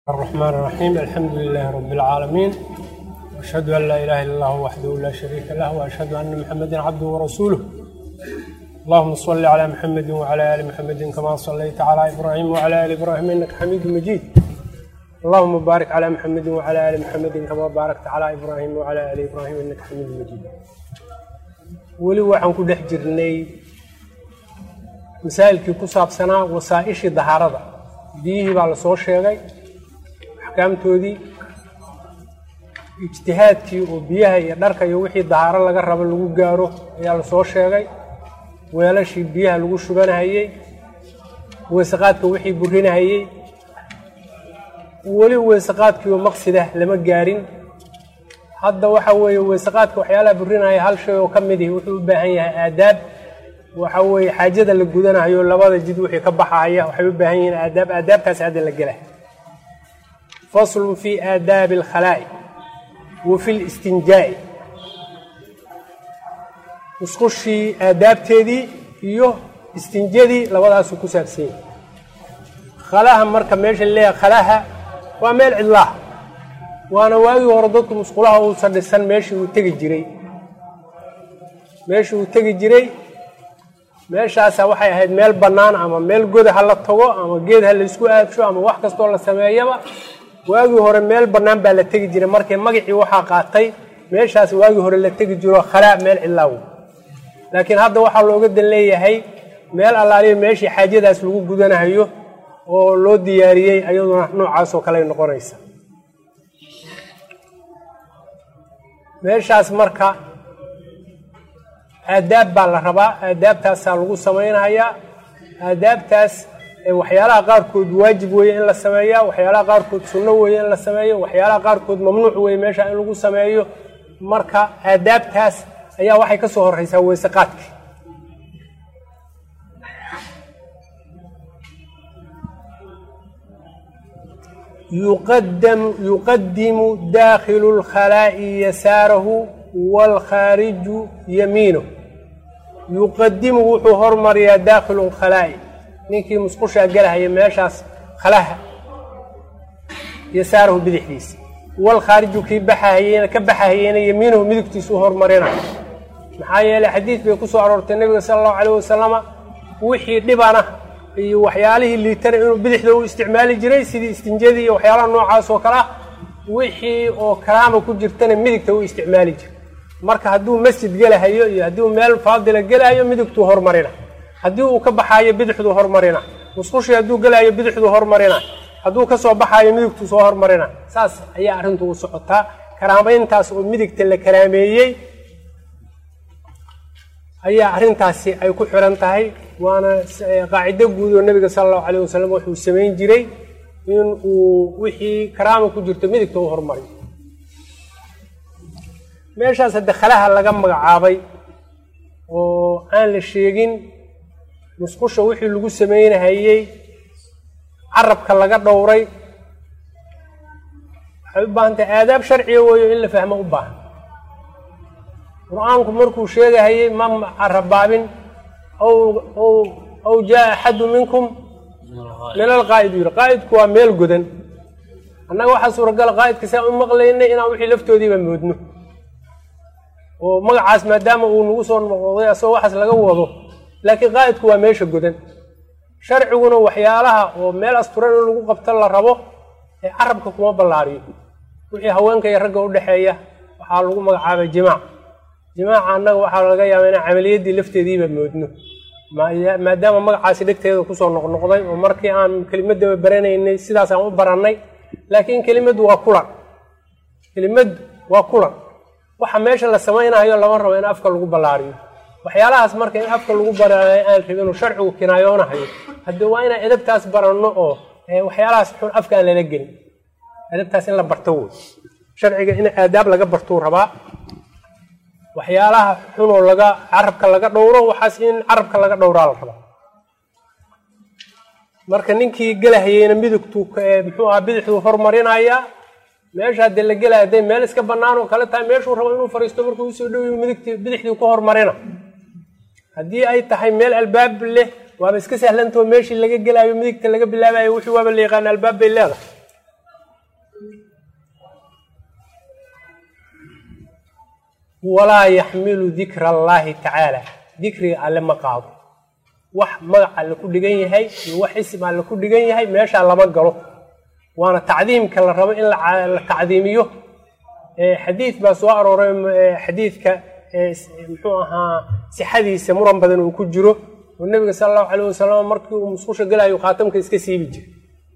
الرحمن الرحيم الحمد لله رب العالمين واشهد ان لا اله الا الله وحده لا شريك له واشهد ان محمدا عبده ورسوله اللهم صل على محمد وعلى ال محمد كما صليت على ابراهيم وعلى ال ابراهيم انك حميد مجيد اللهم بارك على محمد وعلى ال محمد كما باركت على ابراهيم وعلى ال ابراهيم انك حميد مجيد weli waxaan ku dhex jirnay masaa'ilkii ku saabsanaa wasaa-ishii dahaarada biyihii baa lasoo sheegay axkaamtoodii ijtihaadkii oo biyaha iyo dharka iyo wixii dahaaro laga rabo lagu gaaro ayaa lasoo sheegay weelashii biyaha lagu shubanahayey weysaqaadka wixii burinahayey weli weysaqaadkii oo maqsidah lama gaarin hadda waxa weeye weysaqaadka waxyaalaha burinaya hal shay oo ka mid ihi wuxuu u baahan yahay aadaab waxa weeye xaajada la gudanayo labada jid wixii ka baxaya waxay u baahan yihiin aadaab aadaabtaasi hadda la gela faslun fi aadaabi alkhalaa'i wa fi listinjaa'i musqushii aadaabteedii iyo istinjadii labadaasuu ku saabsan yahay khalaha marka meesha leeyahay khalaha waa meel cidlaah waana waagii hore dadku musqulaha uusan dhisan meeshii uu tegi jiray meeshii uu tegi jiray meeshaasa waxay ahayd meel bannaan ama meel goda ha la tago ama geed ha laysku aadsho ama wax kastoo la sameeyaba waagii hore meel bannaan baa la tegi jiray markii magacii waxaa qaatay meeshaas waagii hore la tegi jiro khalaa meel cidlaaw laakiin hadda waxaa looga dan leeyahay meel allaaliya meeshii xaajadaas lagu gudanahayo oo loo diyaariyey ayaduna noocaasoo kale noqonaysa meeshaas marka aadaab baa la rabaa aadaabtaasaa lagu samaynayaa aadaabtaas waxyaalaha qaarkood waajib weeye in la sameeya waxyaalaha qaarkood sunno weeye in la sameeyo waxyaalaha qaarkood mamnuuc weeye meesha in lagu sameeyo marka aadaabtaas ayaa waxay ka soo horeysaa weysaqaadka yuqadimu daakhilu lkhalaa'i yasaarahu waalkhaariju yamiinu yuqadimu wuxuu hormariyaa daakhilu lkhalaa'i ninkii musqushaa gelahaya meeshaas khalaha yasaarahu bidixdiisa waalkhaariju kii baxahayena ka baxahayena yamiinuhu midigtiisa u hormarina maxaa yeeley xadiid bay ku soo aroortay nebiga sala allahu calayh wasalama wixii dhibana iyo waxyaalihii liitana inuu bidixda u isticmaali jiray sidii istinjadii iyo waxyaalaha noocaas oo kale ah wixii oo karaama ku jirtana midigta u isticmaali jiray marka hadduu masjid gelahayo iyo hadduu meel faadila gelahayo midigtuu hormarina haddii uu ka baxaayo bidixduu hormarina musqushii hadduu gelahayo bidixduu hormarina hadduu ka soo baxaayo midigtuu soo hormarina saas ayaa arrintu u socotaa karaamayntaas oo midigta la karaameeyey ayaa arrintaasi ay ku xiran tahay waana qaacido guud oo nebiga sala allahu calayh wasalam wuxuu samayn jiray in uu wixii karaama ku jirto midigta u hormariyo meeshaas hadde khalaha laga magacaabay oo aan la sheegin musqusha wixii lagu samaynahayey carabka laga dhowray waxay u baahan tahay aadaab sharciga weeyo in la fahmo u baahan qur-aanku markuu sheegahayey ma carabaabin aw jaa axadu minkum min alqaa'id yiri qaa'idku waa meel godan annaga waxaa suuragala qaa'idka saa u maqlaynay inaan wixii laftoodiiba moodno oo magacaas maadaama uu nagu soo noqday asagoo waxaas laga wado laakiin qaa'idku waa meesha godan sharciguna waxyaalaha oo meel asturan in lagu qabto la rabo ee carabka kuma ballaariyo wixii haweenka iyo ragga u dhexeeya waxaa lagu magacaabay jimaac jimaaca annaga waxaa laga yaabaa inaan camaliyaddii lafteediiba moodno maadaama magacaasi dhegteeda kusoo noqnoqday oo markii aan kelimadaba baranaynay sidaasaan u barannay laakiin kelimaddu waa kulan kelimaddu waa kulan waxa meesha la samaynayo lama rabo in afka lagu ballaariyo waxyaalahaas marka in afka lagu balaariyo aan rabin inuu sharcigu kinaayoonahayo hadde waa inaan edabtaas baranno oo waxyaalahaas xun afka aan lala gelin edabtaas in la barto wey sharciga in aadaab laga bartuu rabaa waxyaalaha xunoo laga carabka laga dhowro waxaas in carabka laga dhowraa la rabaa marka ninkii gelahayeyna midigtuu muxuu aha bidixduu hormarinayaa meesha haddee la gelaya hadday meel iska bannaan oo kale tahay meeshuu rabo inuu fariisto markuu usoo dhowiyo midigtii bidixdii ku hormarina haddii ay tahay meel albaab leh waaba iska sahlantao meeshii laga gelaayo midigta laga bilaabayo wixii waaba la yaqaan albaab bay leedahay walaa yaxmilu dikra allaahi tacaala dikriga alle ma qaado wax magac alle ku dhigan yahay iyo wax isim alle ku dhigan yahay meeshaa lama galo waana tacdiimka la rabo in la tacdiimiyo xadiid baa soo arooray xadiidka muxuu ahaa sixadiisa muran badan uu ku jiro oo nebiga sala allahu calayh wasalam markii uu musqusha galayo khaatamka iska siibi jiray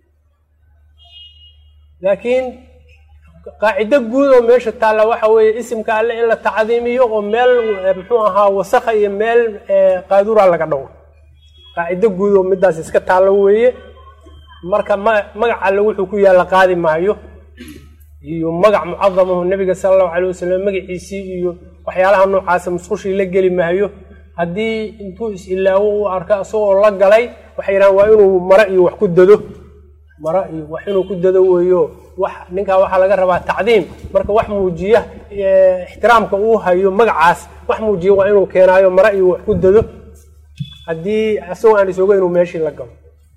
laakiin qaacido guud oo meesha taalla waxa weeye isimka alle in la tacdiimiyo oo meel muxuu ahaa wasakha iyo meel qaadura laga dhawo qaacido guud oo midaas iska taallo weeye marka ma magac alle wuxuu ku yaalla qaadi maayo iyo magac mucadamahu nebiga sala allahu calay wasalam magaciisii iyo waxyaalaha noocaasa musqushii la geli maayo haddii intuu is-ilaawo uu arko isagoo la galay waxay yidhahan waa inuu maro iyo wax ku dado maro iyo wax inuu ku dado weeyo wax ninkaa waxaa laga rabaa tacdiim marka wax muujiya ixtiraamka uu hayo magacaas wax muujiya waa inuu keenaayo maro iyo wax ku dado haddii isagoo aan isoga inuu meeshii la galo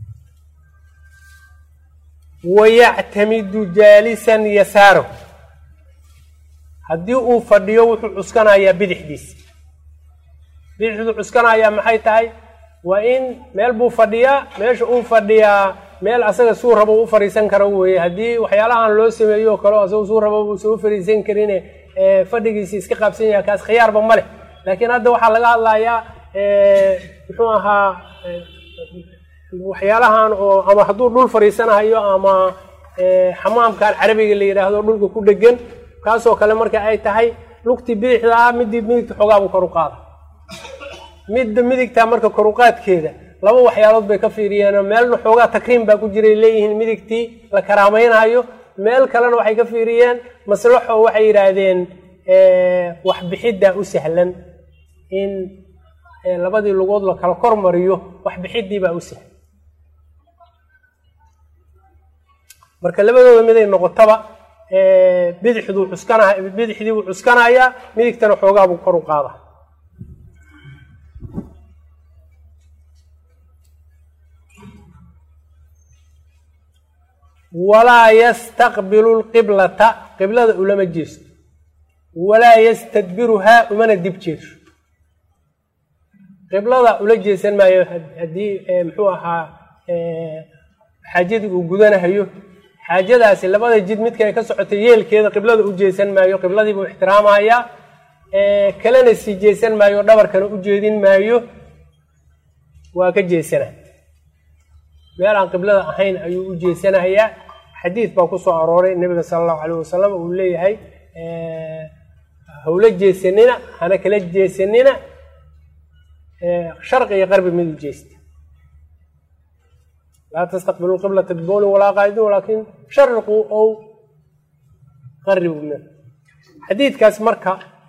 wayactamidu jaalisan yasaaro haddii uu fadhiyo wuxuu cuskanayaa bidixdiisa bidixduu cuskanayaa maxay tahay waa in meel buu fadhiyaa meesha uu fadhiyaa meel asaga suu rabo u fadhiisan karo weeye haddii waxyaalahan loo sameeyo o kale asaga suu rabo uusan u fadhiisan karine fadhigiisi iska qaabsan yahay kaas khiyaarba ma leh laakiin hadda waxaa laga hadlayaa muxuu ahaa waxyaalahan oo ama hadduu dhul fadhiisanahayo ama xamaamkan carabiga la yidhaahdo dhulka ku dhegan kaasoo kale marka ay tahay lugtii bidixda ah midii midigta xoogaabuu kor u qaada midda midigta marka koruqaadkeeda laba waxyaalood bay ka fiiriyeen meelna xoogaa takriim baa ku jiray leeyihiin midigtii la karaamaynayo meel kalena waxay ka fiiriyeen maslaxo waxay yidhaahdeen waxbixidda u sahlan in labadii lugood la kala kor mariyo waxbixiddii baa u sahlan marka labadooda miday noqotaba bidixduu cuskana bidixdii buu cuskanayaa midigtana xoogaabuu kor u qaada walaa yastaqbilu lqiblata qiblada ulama jeesto walaa yastadbiruhaa umana dib jeeso qiblada ula jeesan maayo haddii muxuu ahaa xaajadii uu gudanahayo xaajadaasi labada jid midka ay ka socotay yeelkeeda qiblada u jeesan maayo qibladiibuu ixtiraamayaa kalena sii jeesan maayo dhabarkana u jeedin maayo waa ka jeesana meel aan qiblada ahayn ayuu u jeesanahayaa xadiid baa ku soo arooray nebiga sala allahu calayh wasalam uu leeyahay hawla jeesanina hana kala jeesanina sharqi iyo qarbi mid u jeesta laa tastaqbilu qiblata bibowlin walaa qaa'idin walaakin shariquu ow qaribu min xadiidkaas marka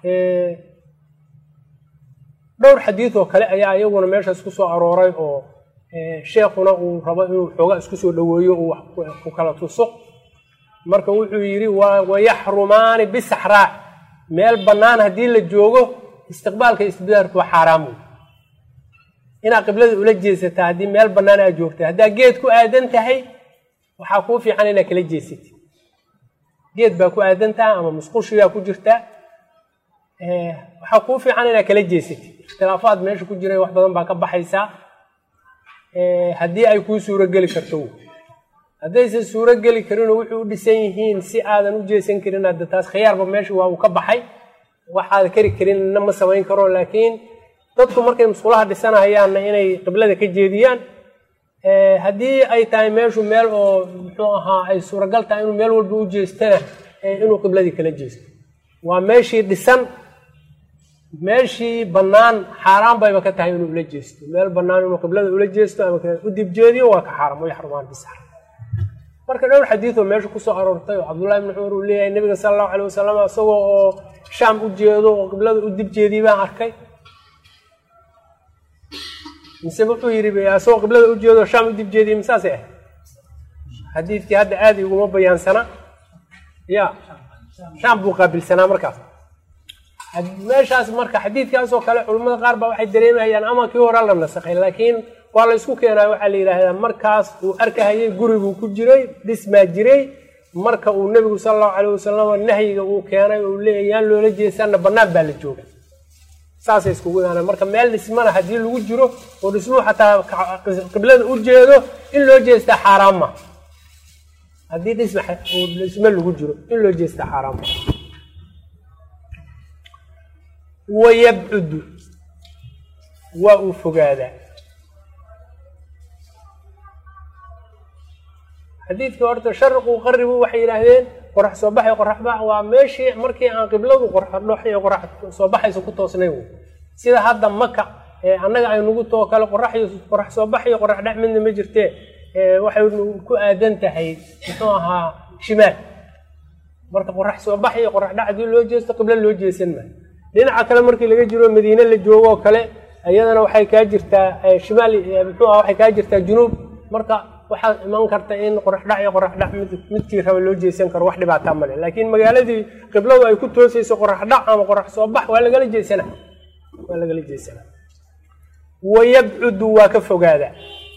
dhowr xadiid oo kale ayaa iyaguna meeshaas ku soo arooray oo sheekuna uu rabo inuu xoogaa isku soo dhoweeyo uu wax ku kala tuso marka wuxuu yidhi wayaxrumaani bisaxraa meel bannaan haddii la joogo istiqbaalka istibdaarku waa xaaraam wey inaad qiblada ula jeesataa haddii meel bannaan aad joogta haddaa geed ku aadan tahay waxaa kuu fiican inaad kala jeesatid geed baa ku aadan tahay ama musqushigaa ku jirtaa waxaa kuu fiican inaad kala jeesatid ikhtilaafaad meesha ku jira wax badan baa ka baxaysaa haddii ay kuu suuro geli karto haddaysan suuro geli karinoo wuxuu u dhisan yihiin si aadan u jeesan karin hadda taas khiyaarba meesha waa uu ka baxay waxaad kari karinna ma samayn karo laakiin dadku markay musqulaha dhisanahayaanna inay qiblada ka jeediyaan haddii ay tahay meeshu meel oo muxuu ahaa ay suuragal tahay inuu meel walba u jeestana inuu qibladii kala jeesto waa meeshii dhisan meeshii bannaan xaaraan bayba ka tahay inuu ula jeesto meel bannaan inuu qiblada ula jeesto ama u dib jeediyo waa ka xaaram way xarumaan bisax marka dhowr xadiid oo meesha kusoo aroortay oo cabdullahi ibni cumar uu leeyahay nebiga sala allahu calay wasalam isagoo oo shaam u jeedo oo qiblada u dib jeediyey baan arkay mise wuxuu yidhi isagoo qiblada u jeedo shaam u dib jeediyey misaasay ahayd xadiidkii hadda aada iguma bayaansana ya shaam buu qaabilsanaa markaas meeshaas marka xadiidkaasoo kale culimmada qaar baa waxay dareemayaan ama kii hore la nasakhay laakiin waa la ysku keenayo waxaa la yidhaahdaa markaas uu arkahayay guriguu ku jiray dhismaa jiray marka uu nebigu sala allahu calayh wasalam nahyiga uu keenay uu leeyahy yaan loola jeesanna bannaan baa la jooga saasay iskugu imaaneen marka meel dhismana haddii lagu jiro oo dhismuhu xataa qiblada u jeedo in loo jeestaa xaaraan ma haddii dhisma dhismo lagu jiro in loo jeestaa xaaraan ma wayabcudu waa uu fogaadaa xadiidka horta sharqu qaribu waxay yidhaahdeen qorax soo baxay qorax bax waa meeshii markii aan qibladu qoraxdhox iyo qorax soo baxaysa ku toosnayn wey sida hadda maka annaga aynugu too kale qorax iyo qorax soo bax iyo qorax dhex midna ma jirtee waxay ku aadan tahay muxuu ahaa shimaal marka qorax soo bax iyo qorax dhac hadii loo jeesto qiblo loo jeesan maayo dhinaca kale markii laga jiro madiine la joogo oo kale iyadana waxay kaa jirtaa shimaal muxuu aha waxay kaa jirtaa junuub marka waxaa iman karta in qorax dhac iyo qorax dhac mid midkii raba loo jeesan karo wax dhibaataa male laakiin magaaladii qibladu ay ku toosayso qorax dhac ama qorax soo bax waa lagala jeesana waa lagala jeesana wayabcudu waa ka fogaada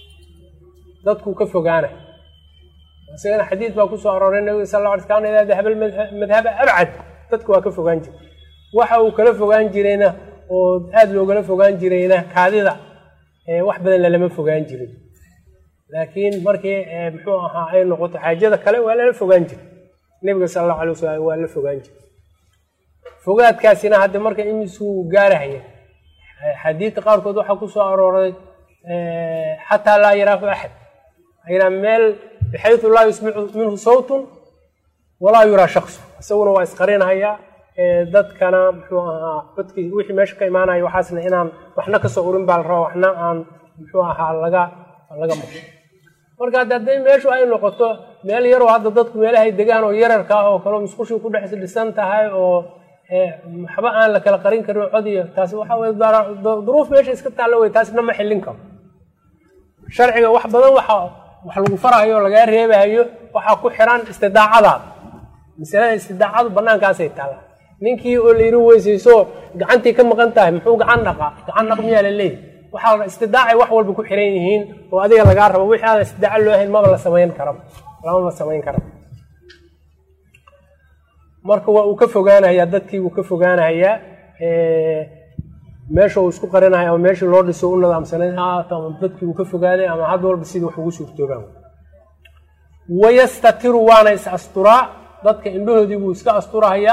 dadku ka fogaana isagana xadiid baa kusoo arooray nabiga sal la alay kana idaa dahaba madhaba abcad dadku waa ka fogaan jira waxa uu kala fogaan jirayna oo aada loogala fogaan jirayna kaadida wax badan lalama fogaan jirin laakiin markii muxuu ahaa ay noqoto xaajada kale waa lala fogaan jira nebiga sala allahu alay wasalam waa la fogaan jira fogaadkaasina hadda marka imisuu gaarahaya xadiidka qaarkood waxaa kusoo arooray xataa laa yaraahu axad ayna meel bixaytu laa yusmicu minhu sawtun walaa yuraa shaksu isaguna waa isqarinhayaa dadkana muxuu ahaa codkii wixii meesha ka imaanaya waxaasna inaan waxna kasoo urin baa la rabaa waxna aan muxuu ahaa laga laga maqo marka hadda hadday meeshu ay noqoto meel yaroo hadda dadku meelahay degaan oo yararka ah oo kaleo musqushii ku dhex dhisan tahay oo waxba aan la kala qarin karin cod iyo taasi waxa weye duruuf meesha iska taallo wey taasna ma xillin karo sharciga wax badan waxa wax lagu farahayo o lagaa reebahayo waxaa ku xiran istidaacadaada masalada istidaacadu banaankaasay taallaa ninkii oo la yiri weysayso gacantii ka maqan tahay muxuu gacan dhaqaa gacan dhaq miyaa la leeyahy waxaa istidaacay wax walba ku xiran yihiin oo adiga lagaa rabo wixii aan istidaaco loo hayn maba la samayn kara lamama samayn kara marka waa uu ka fogaanayaa dadkii wuu ka fogaanayaa meesha uu isku qarinaya ama meeshii loo dhiso u nadaamsanayn haata ama dadkii uu ka fogaaday ama had walba sidii wax ugu suurtoobaan wayastatiru waana is asturaa dadka indhahoodii buu iska asturahayaa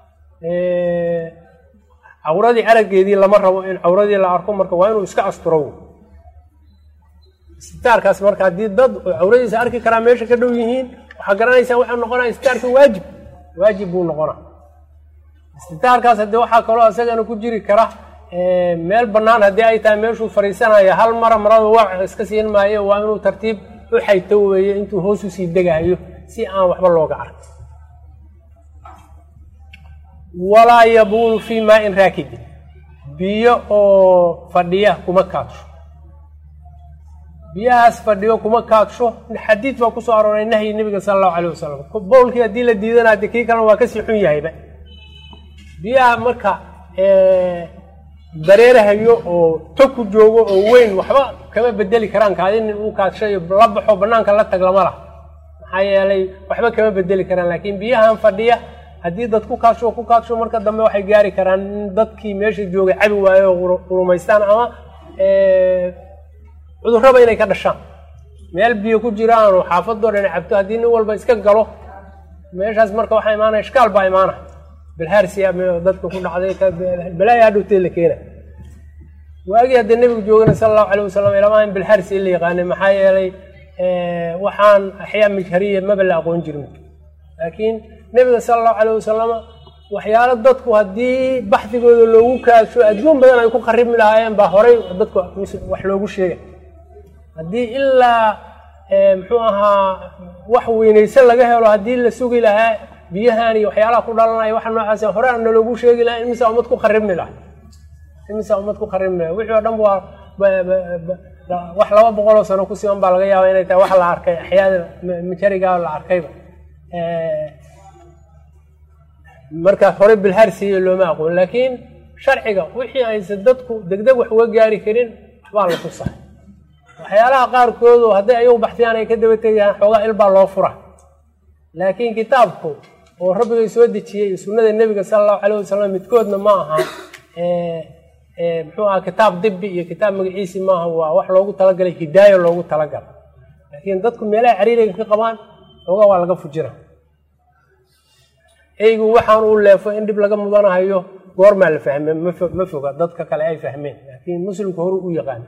cawradii araggeedii lama rabo in cawradii la arko marka waa inuu iska asturo istitaarkaas marka haddii dad cawradiisa arki karaa meesha ka dhow yihiin waxaa garanaysaa waxaa noqonaya istitaarka waajib waajib buu noqona istitaarkaas haddii waxaa kaloo isagana ku jiri kara meel bannaan haddii ay tahay meeshuu fariisanaya hal mara marada waac iska siin maayo waa inuu tartiib u xayto weeye intuu hoos usii degahayo si aan waxba looga arkin walaa yabuulu fii maain raakidin biyo oo fadhiya kuma kaadsho biyahaas fadhiyo kuma kaadsho xadiid baa kusoo arooray nahyi nabiga sala allahu alayh wasalam bowlkii haddii la diidana de kii kalena waa kasii xun yahayba biyaha marka dareerahayo oo tog ku joogo oo weyn waxba kama bedeli karaan kaadi nin uu kaadshayo la baxo banaanka la tag lama lah maxaa yeelay waxba kama bedeli karaan laakiin biyahan fadhiya haddii dad ku kaadsho ku kaadsho marka dambe waxay gaari karaan in dadkii meesha joogay cabi waayo oo qurumaystaan ama cudurraba inay ka dhashaan meel biyo ku jiraan oo xaafadoo dhan cabto haddii nin walba iska galo meeshaas marka waxaa imaanaya ishkaal baa imaana bilhaarsiya dadka ku dhacday balaaya hadhowtee la keena waagii haddii nebigu joogana sala allahu alayh wasalam ilama in bilhaarsi la yaqaanay maxaa yeelay waxaan axyaa mijhariya maba la aqoon jirin laakiin nebiga sala allahu alayh wasalama waxyaalo dadku haddii baxdigooda loogu kaadsho adduun badan ay ku qaribmi lahaayeen baa horay dadku wax loogu sheegay haddii ilaa muxuu ahaa wax weynaysan laga helo haddii la sugi lahaa biyahan iyo waxyaalaha ku dhalanaya waxa noocaas hore aan naloogu sheegi lahaa imisa ummad ku qaribmi laha imisa ummad ku qaribmi laha wixii oo dhan waa wax laba boqoloo sano ku siman baa laga yaaba inay tahay wax la arkay axyaada majarigaa la arkayba markaas hore bilharsiiyo looma aqoon laakiin sharciga wixii aysan dadku degdeg wax uga gaari karin waxbaa la tusahay waxyaalaha qaarkoodu hadday ayagu baxsiyaan ay ka daba tegayaan xoogaa ilbaa loo fura laakiin kitaabku oo rabbigay soo dejiyey iyo sunnada nebiga sala allahu calayh wasalam midkoodna ma aha muxuu aha kitaab dibi iyo kitaab magaciisi maaha waa wax loogu talagalay hidaayo loogu talagalay laakiin dadku meelaha cariiriga ka qabaan xoogaa waa laga fujina eygu waxaan uu leefo in dhib laga mudanahayo goormaa la fahme ma foga dadka kale ay fahmeen laakiin muslimku horu u yaqaan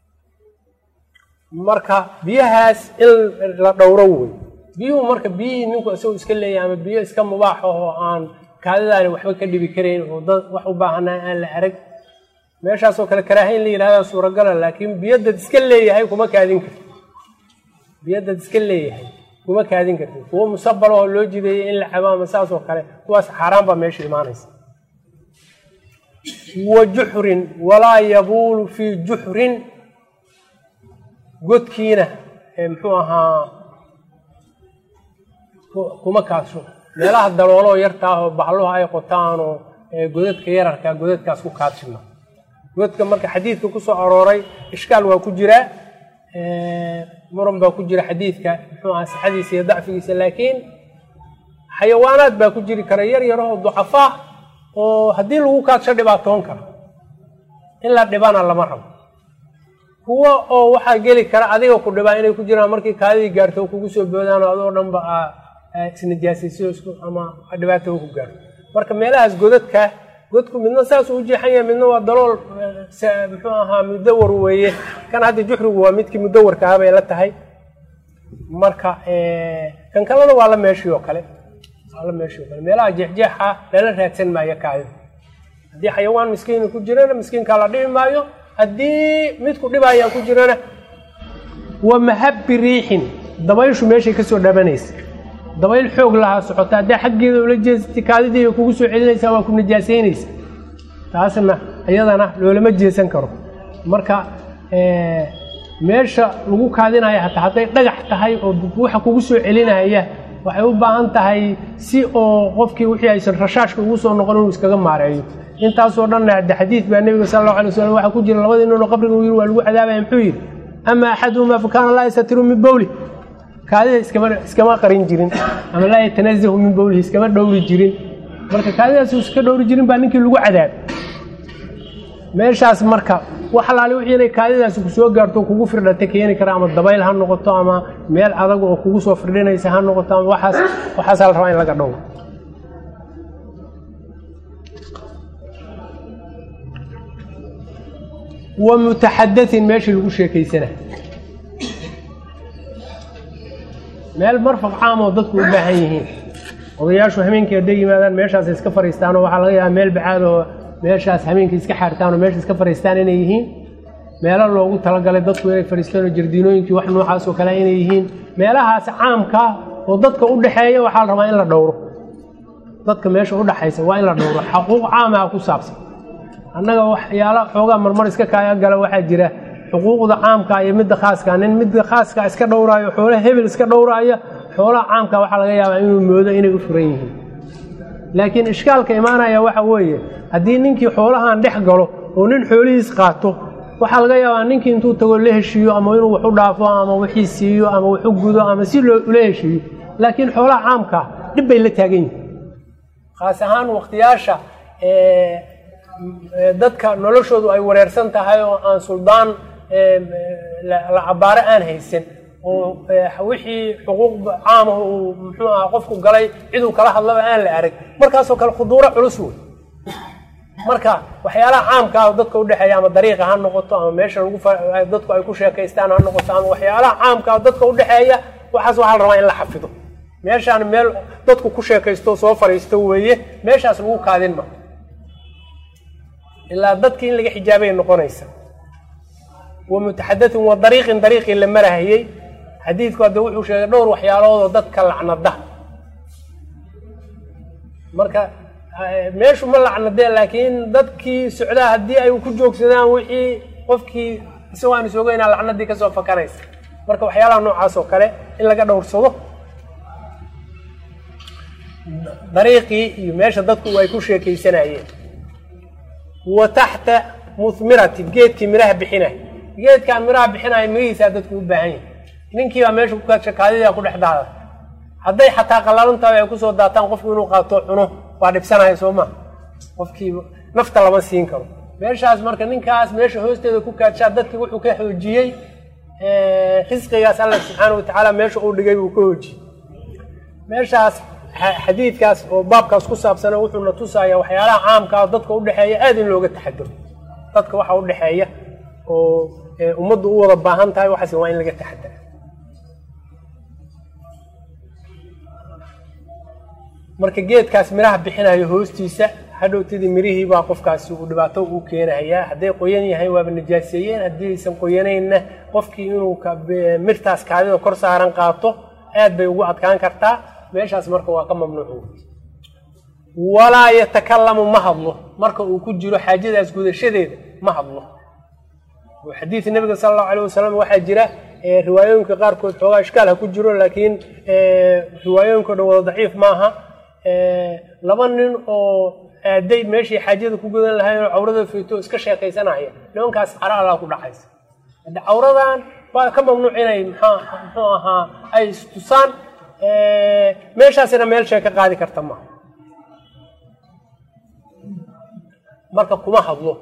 marka biyahaas in la dhowro wey biyuhu marka biyihii ninku isagoo iska leeyahay ama biyo iska mubaax oo aan kaadidaani waxba ka dhibi karayn oo dad wax u baahanaa aan la arag meeshaasoo kale karaaha in la yidhahda suuragala laakiin biyo dad iska leeyahay kuma kaadin karti biyo dad iska leeyahay kuma kaadin karti kuwo musabal oo loo jideeyey in la cabo ama saas oo kale kuwaas xaaraan baa meesha imaanaysa wa juxrin walaa yabuulu fii juxrin godkiina muxuu ahaa kuma kaasho meelaha dalooloo yartaa oo bahluhu ay qotaanoo godadka yararkaa godadkaas ku kaadshima godka marka xadiidka kusoo arooray ishkaal waa ku jiraa muran baa ku jira xadiidka muxuu aha sixadiisa iyo dacfigiisa laakiin xayawaanaad baa ku jiri kara yar yarahoo ducafaa oo haddii lagu kaadsho dhibaatoon kara in la dhibana lama rabo kuwo oo waxaa geli kara adiga ku dhibaa inay ku jiraan markii kaadidii gaarto oo kugu soo boodaan adoo dhanba isnajaasayso isku ama dhibaato ku gaarto marka meelahaas godadka godku midna saasuu u jeexan yahay midna waa dalool muxuu ahaa mudawar weeye kan hadda juxrigu waa midkii mudawarka ah bay la tahay marka kan kalena waa la meeshii oo kale waa la meeshii oo kale meelaha jeexjeexa lala raadsan maayo kaadida haddii xayawaan miskiina ku jirana miskiinkaa la dhibi maayo haddii midku dhibayaa ku jirana wa mahabbi riixin dabayshu meeshay kasoo dhabanaysa dabayl xoog lahaa socota haddaa xaggeeda ula jeesatay kaadidii kugu soo celinaysaa waa ku najaasaynaysa taasna iyadana loolama jeesan karo marka meesha lagu kaadinaya hataa hadday dhagax tahay oo waxa kugu soo celinaya waxay u baahan tahay si oo qofkii wixii aysan rashaashka ugu soo noqon inuu iskaga maareeyo intaasoo dhanna hadde xadiid baa nebiga sala allahu alay wasalam waxaa ku jira labadii ninoo qabriga u yiri waa lagu cadaabaya muxuu yidhi ama axaduhumaa fa kaana laa yastatiru min bowli kaadida iskama iskama qarin jirin ama laa yatanazahu min bowlihi iskama dhowri jirin marka kaadidaas iska dhowri jirin baa ninkii lagu cadaab meeshaas marka wax alaali wixii inay kaadidaasi kusoo gaarto kugu firdhata keeni kara ama dabayl ha noqoto ama meel adag oo kugu soo firdhinaysa ha noqoto ama waxaas waxaasaa la rabaa in laga dhowro wa mutaxadatin meeshii lagu sheekaysana meel marfaq caam oo dadku u baahan yihiin odayaashu hameenkii hadday yimaadaan meeshaas iska fariistaan oo waxaa laga yaabaa meel bacaad oo meeshaas hameenkii iska xaartaan oo meesha iska fariistaan inay yihiin meelo loogu talagalay dadku inay fariistaan oo jardiinooyinkii wax noocaas oo kale inay yihiin meelahaas caamka oo dadka u dhexeeya waxaa la rabaa in la dhowro dadka meesha u dhexaysa waa in la dhowro xaquuq caamaha ku saabsan annaga waxyaala xoogaa marmar iska kaaya gala waxaa jira xuquuqda caamka iyo midda khaaska nin midda khaaska iska dhowraayo xoolaha hebel iska dhowraaya xoolaha caamka waxaa laga yaabaa inuu moodo inay u furan yihiin laakiin ishkaalka imaanaya waxa weeye haddii ninkii xoolahan dhex galo oo nin xoolihiis qaato waxaa laga yaabaa ninkii intuu tago la heshiiyo ama inuu wax u dhaafo ama wixii siiyo ama wax u gudo ama si loola heshiiyo laakiin xoolaha caamka dhib bay la taagan yihin khaas ahaan wakhtiyaasha dadka noloshoodu ay wareersan tahay oo aan suldaan la cabaaro aan haysan oo wixii xuquuq caamah uu muxuu aha qofku galay ciduu kala hadlaba aan la arag markaasoo kale khuduuro culus wey marka waxyaalaha caamkaa dadka udhexeeya ama dariiqa ha noqoto ama meesha lagu dadku ay ku sheekaystaan ha noqoto ama waxyaalaha caamkaa dadka udhexeeya waxaas waxaa la rabaa in la xafido meeshaan meel dadku ku sheekaysto soo fariisto weeye meeshaas lagu kaadin ma ilaa dadkii in laga xijaabay noqonaysa wa mutaxadatin wa dariiqin dariiqii la marahayey xadiidku hadda wuxuu sheegay dhowr waxyaaloodoo dadka lacnada marka meeshu ma lacnadee laakiin dadkii socdaa haddii ay ku joogsadaan wixii qofkii isagoo aan isogeynaa lacnadii kasoo fakanaysa marka waxyaalaha noocaas oo kale in laga dhowrsado dariiqii iyo meesha dadku ay ku sheekaysanayeen wa taxta muhmiratin geedkii miraha bixinay geedkaan miraha bixinaya mirihiisaa dadku u baahan yahay ninkiibaa meesha ku kaadshakaadidaa ku dhex daada hadday xataa qalaluntaaba ay kusoo daataan qofku inuu qaato cuno waa dhibsanaya soo maa qofkii nafta lama siin karo meeshaas marka ninkaas meesha hoosteeda ku kaadshaa dadkii wuxuu ka xoojiyey risqigaas alla subxaana watacaala meesha uu dhigay buu ka hoojiyey meeshaas xadiidkaas oo baabkaas ku saabsana wuxuuna tusayaa waxyaalaha caamkaa dadka udhexeeya aada in looga taxaduro dadka waxa udhexeeya oo ummaddu u wada baahan tahay waxaas waa in laga taxadara marka geedkaas midhaha bixinayo hoostiisa hadhowtadii mirihii baa qofkaasi uu dhibaato u keenahayaa hadday qoyan yahay waaba najaaseeyeen haddii aysan qoyanaynna qofkii inuu mirtaas kaadida kor saaran qaato aad bay ugu adkaan kartaa meeshaas marka waa ka mamnuuc walaa yatakalamu ma hadlo marka uu ku jiro xaajadaas gudashadeeda ma hadlo xadiid nabiga sala allahu alayh wasalam waxaa jira riwaayooyinka qaarkood xoogaa ishkaal ha ku jiro laakiin riwaayooyinko dhan wada daciif maaha laba nin oo aaday meeshii xaajada ku gudan lahayn oo cawrada feyto iska sheekaysanaya nimankaas cara allaa ku dhacaysa hadde cawradan waa ka mamnuuc inay muxuu ahaa ay istusaan meeshaasina meel shee ka qaadi karta maaha marka kuma hadlo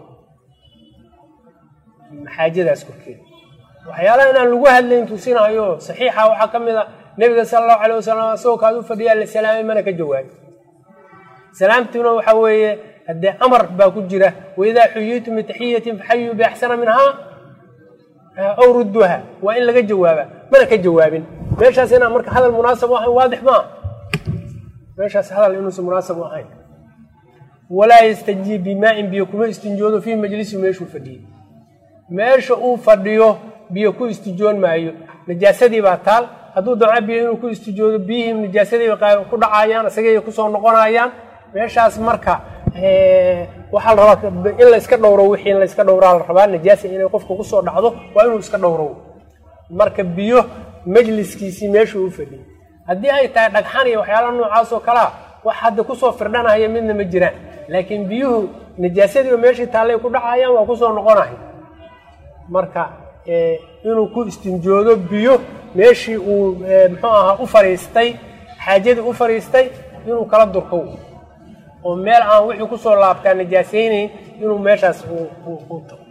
xaajadaas korkeeda waxyaalaha inaan lagu hadlayn tusinayo saxiixa waxaa ka mid a nebiga sala allahu alay wasalam isagoo kaad u fadhiyaa la salaamay mana ka jawaabin salaamtuna waxa weeye haddee amar baa ku jira waidaa xuyitum bitaxiyatin faxayuu biaxsana minhaa aw rudduha waa in laga jawaaba mana ka jawaabin meeshaas inaan marka hadal munaasab u ahayn waadix maa meeshaas hadal inuusan munaasab u ahayn walaa yastajiib bimaa-in biyo kuma istinjoodo fii majlisi meeshuu fadhiyey meesha uu fadhiyo biyo ku istijoon maayo najaasadii baa taal hadduu damco biyo inuu ku istijoodo biyihii najaasadii ku dhacayaan isagay kusoo noqonayaan meeshaas marka waxaa la rabaa in la iska dhowro wixii in la iska dhowraa la rabaa najaasa inay qofka kusoo dhacdo waa inuu iska dhowro marka biyo majliskiisii meeshuu u fadhiyey haddii ay tahay dhagxan iyo waxyaalaha noocaas oo kalea wax hadda kusoo firdhanaya midna ma jiraan laakiin biyuhu najaasadiiba meeshii taallay ku dhacayaan waa kusoo noqonaya marka inuu ku istinjoodo biyo meeshii uu muxuu ahaa u fadhiistay xaajadii u fadhiistay inuu kala durkow oo meel aan wixii kusoo laabtaa najaasaynayn inuu meeshaas u tago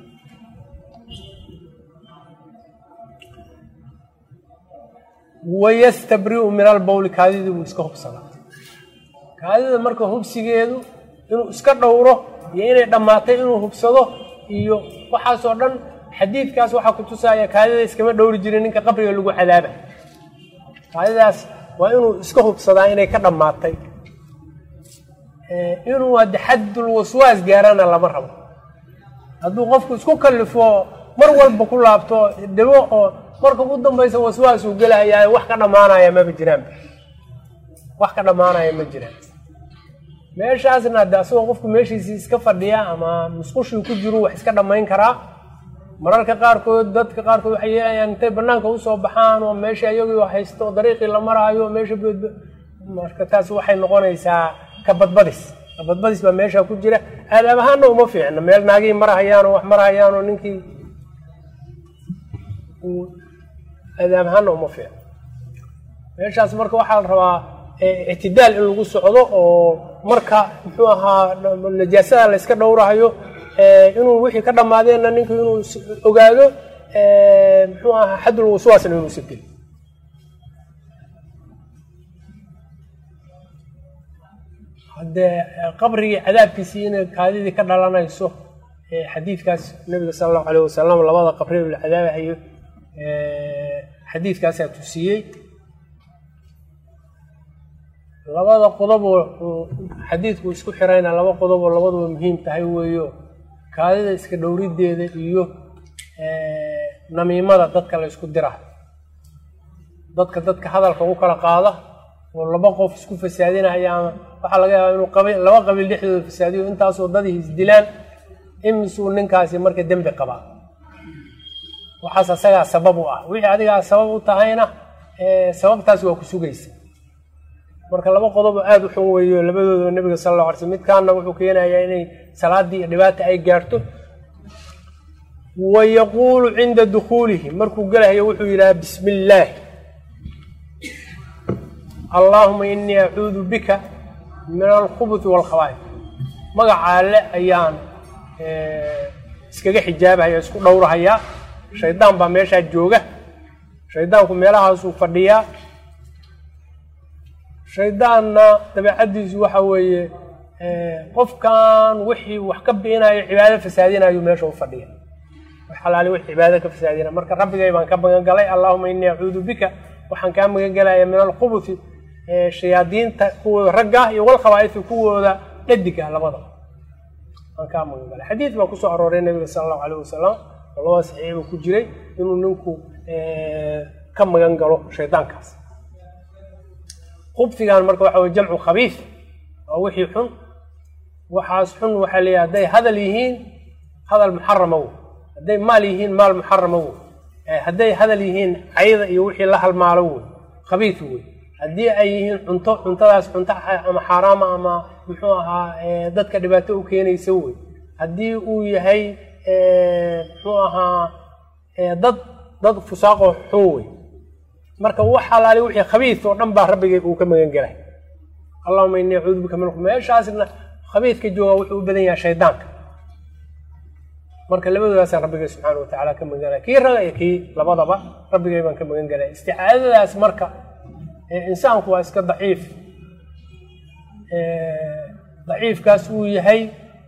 wayastabriu min albawli kaadidii buu iska hubsadaa kaadida marka hubsigeedu inuu iska dhowro iyo inay dhammaatay inuu hubsado iyo waxaasoo dhan xadiidkaas waxaa ku tusaaya kaadida iskama dhowri jirin ninka qabriga lagu cadaaba kaadidaas waa inuu iska hubsadaa inay ka dhammaatay inuu hadde xaddul waswaas gaarana lama rabo hadduu qofku isku kallifo mar walba ku laabto dabo oo marka ugu dambaysa waswaas uu gelahayaa wax ka dhammaanaya maba jiraan wax ka dhammaanaya ma jiraan meeshaasna hadde asagoo qofku meeshiisii iska fadhiya ama musqushii ku jiru wax iska dhammayn karaa mararka qaarkood dadka qaarkood waxay yeelayaan intay banaanka usoo baxaan oo meesha iyagii haysto oo dariiqii la maraayo meesha marka taas waxay noqonaysaa kabadbadis kabadbadis baa meesha ku jira aadaab ahaana uma fiicna meel naagihii marahayaanoo wax marahayaanoo ninkii aadaab ahaana uma fiicna meeshaas marka waxaa la rabaa ictidaal in lagu socdo oo marka muxuu ahaa najaasada la yska dhowrahayo inuu wixii ka dhammaadeenna ninku inuu ogaado muxuu ahaa xaddul waswaasna inuusa gelin haddee qabrigii cadaabkiisii inay kaadidii ka dhalanayso xadiidkaas nabiga sala allahu alayh wasalam labada qabri la cadaabahayo xadiidkaasaa tusiyey labada qodoboo xadiidku isku xirayna laba qodoboo labaduba muhiim tahay weeyo kaadida iska dhowrideeda iyo namiimada dadka la ysku dira dadka dadka hadalka u kala qaada oo laba qof isku fasaadinaya ama waxaa laga yaabaa inuu qabi laba qabiil dhexdooda fasaadiyo intaasoo dadii isdilaan imisuu ninkaasi marka dembi qabaa waxaas asagaa sabab u ah wixii adigaa sabab u tahayna sababtaas waa ku sugaysa marka laba qodobo aada u xun weeyo labadooda nabiga sala alla alay slm midkaana wuxuu keenayaa inay salaadii iyo dhibaata ay gaarto wa yaquulu cinda dukhuulihi markuu gelahayo wuxuu yidhaha bismi illaahi allaahuma inii acuudu bika min alkhubuthi waalkhabaa'if magaca alle ayaan iskaga xijaabahaya isku dhowrahayaa shaydaan baa meeshaa jooga shaydaanku meelahaasuu fadhiyaa shaydaanna dabeecaddiisu waxa weeye qofkan wixii wax ka biinayo cibaado fasaadinayo meesha u fadhiya wax xalaali wix cibaado ka fasaadina marka rabbigay baan ka magan galay allahuma inii acuudu bika waxaan kaa magan galaya min alqubuthi shayaadiinta kuwooda ragga iyo walkhabaa'ifi kuwooda dhadiga labada aan kaa magan galay xadiid baa kusoo arooray nabiga sala allahu alayh wasalam oo labada saxiixba ku jiray inuu ninku ka magan galo shaydaankaas khubfigan marka waxa weye jamcu khabiif waa wixii xun waxaas xun waxaa leeyahay hadday hadal yihiin hadal muxarama wo hadday maal yihiin maal muxarama wo hadday hadal yihiin cayda iyo wixii la halmaalo wey khabiif wey haddii ay yihiin cunto cuntadaas cunto ama xaaraama ama muxuu ahaa dadka dhibaato u keenaysa wey haddii uu yahay muxuu ahaa dad dad fusaaqoo xun wey marka wax alaali wixii khabiis oo dhan baa rabbigay uu ka magan gelay allahuma inii acuudu bika min meeshaasna khabiidka jooga wuxuu u badan yahay shaydaanka marka labadoodaasaan rabbigay subxaana watacaala ka magan galay kii raga iyo kii labadaba rabbigay baan ka magan galay isticaadadaas marka insaanku waa iska daciif daciifkaas uu yahay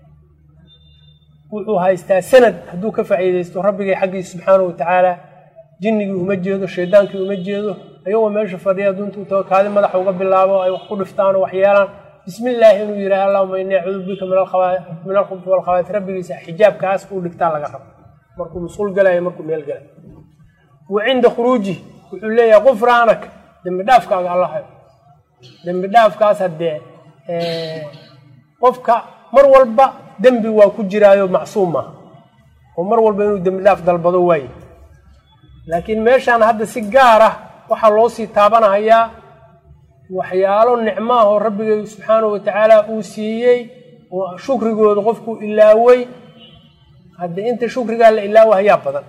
wuxuu haystaa sanad hadduu ka faa'iidaysto rabbigay xaggiisa subxaana watacaala jinnigii uma jeedo shaydaankii uma jeedo ayagoo meesha fadhiya duntuu tago kaadi madaxa uga bilaabo ay wax ku dhiftaan oo wax yeelaan bismi illaahi inuu yidhaha allahuma inii acuudu bika min alkhubti walkhabaait rabbigiisa xijaabkaas uu dhigtaa laga rabo markuu musquul galayo markuu meel galayo wa cinda khuruuji wuxuu leeyahay qufraanak dembi dhaafkaaga allahayo dembi dhaafkaas haddee qofka mar walba dembi waa ku jiraayo macsuum maaha oo mar walba inuu dembi dhaaf dalbado waaye laakiin meeshaan hadda si gaar ah waxaa loo sii taabanahayaa waxyaalo nicmaahoo rabbigay subxaanahu watacaala uu siiyey oo shukrigooda qofkuu ilaaway haddii inta shukrigaa la ilaawo hayaa badan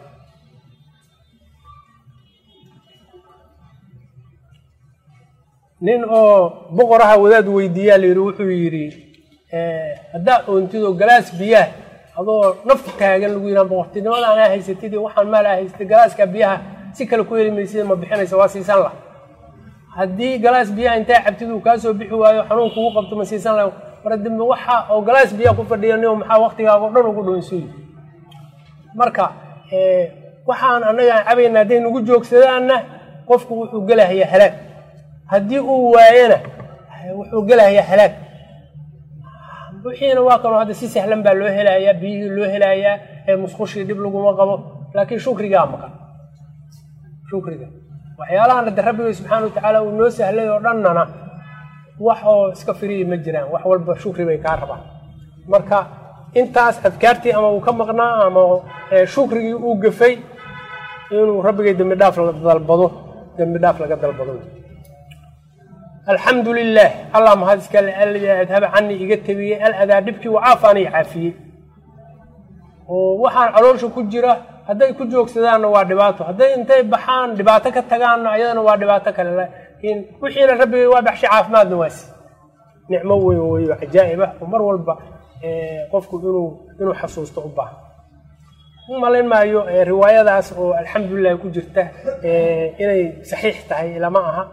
nin oo boqoraha wadaad weydiiyaa la yidhi wuxuu yidhi haddaa oontidoo galaas biyaha adoo nafta taagan lagu yidhaha boqortinimada anaa haysatid waxaan maal aa haysatay galaaska biyaha si kale ku heli maysida ma bixinaysa waa siisan lah haddii galaas biyaha intaa cabtid uu kaa soo bixi waayo xanuun kugu qabto ma siisan lah mar dambe waxa oo galaas biyaha ku fadhiya nio maxaa waktigaaga o dhan ugu dhownsuyi marka waxaan annaga aan cabayna hadday nagu joogsadaanna qofku wuxuu gelahayaa halaag haddii uu waayana wuxuu gelahayaa halaag wixiina waa kanoo hadda si sahlan baa loo helayaa biyihii loo helayaa ee musqushii dhib laguma qabo laakiin shukrigaa maqan shukriga waxyaalahan hadde rabbigay subxaana watacaala uu noo sahlay oo dhannana wax oo iska firiyi ma jiraan wax walba shukri bay kaa rabaan marka intaas adkaartii ama uu ka maqnaa ama shukrigii uu gafay inuu rabbigay dembi dhaaf la dalbado dembi dhaaf laga dalbado alxamdu lilah allah mahad iskale alladii adhaba canii iga tabiyey aladaa dhibkii wacaafaanii caafiyey oo waxaan caloosha ku jira hadday ku joogsadaanna waa dhibaato hadday intay baxaan dhibaato ka tagaanna ayadana waa dhibaato kale laakiin wixiina rabbigay waa baxshay caafimaadna waasi nicmo weyn weyo cajaa'ibah oo mar walba qofku inuu inuu xasuusto u baahan u malayn maayo riwaayadaas oo alxamdulilah ku jirta inay saxiix tahay lama aha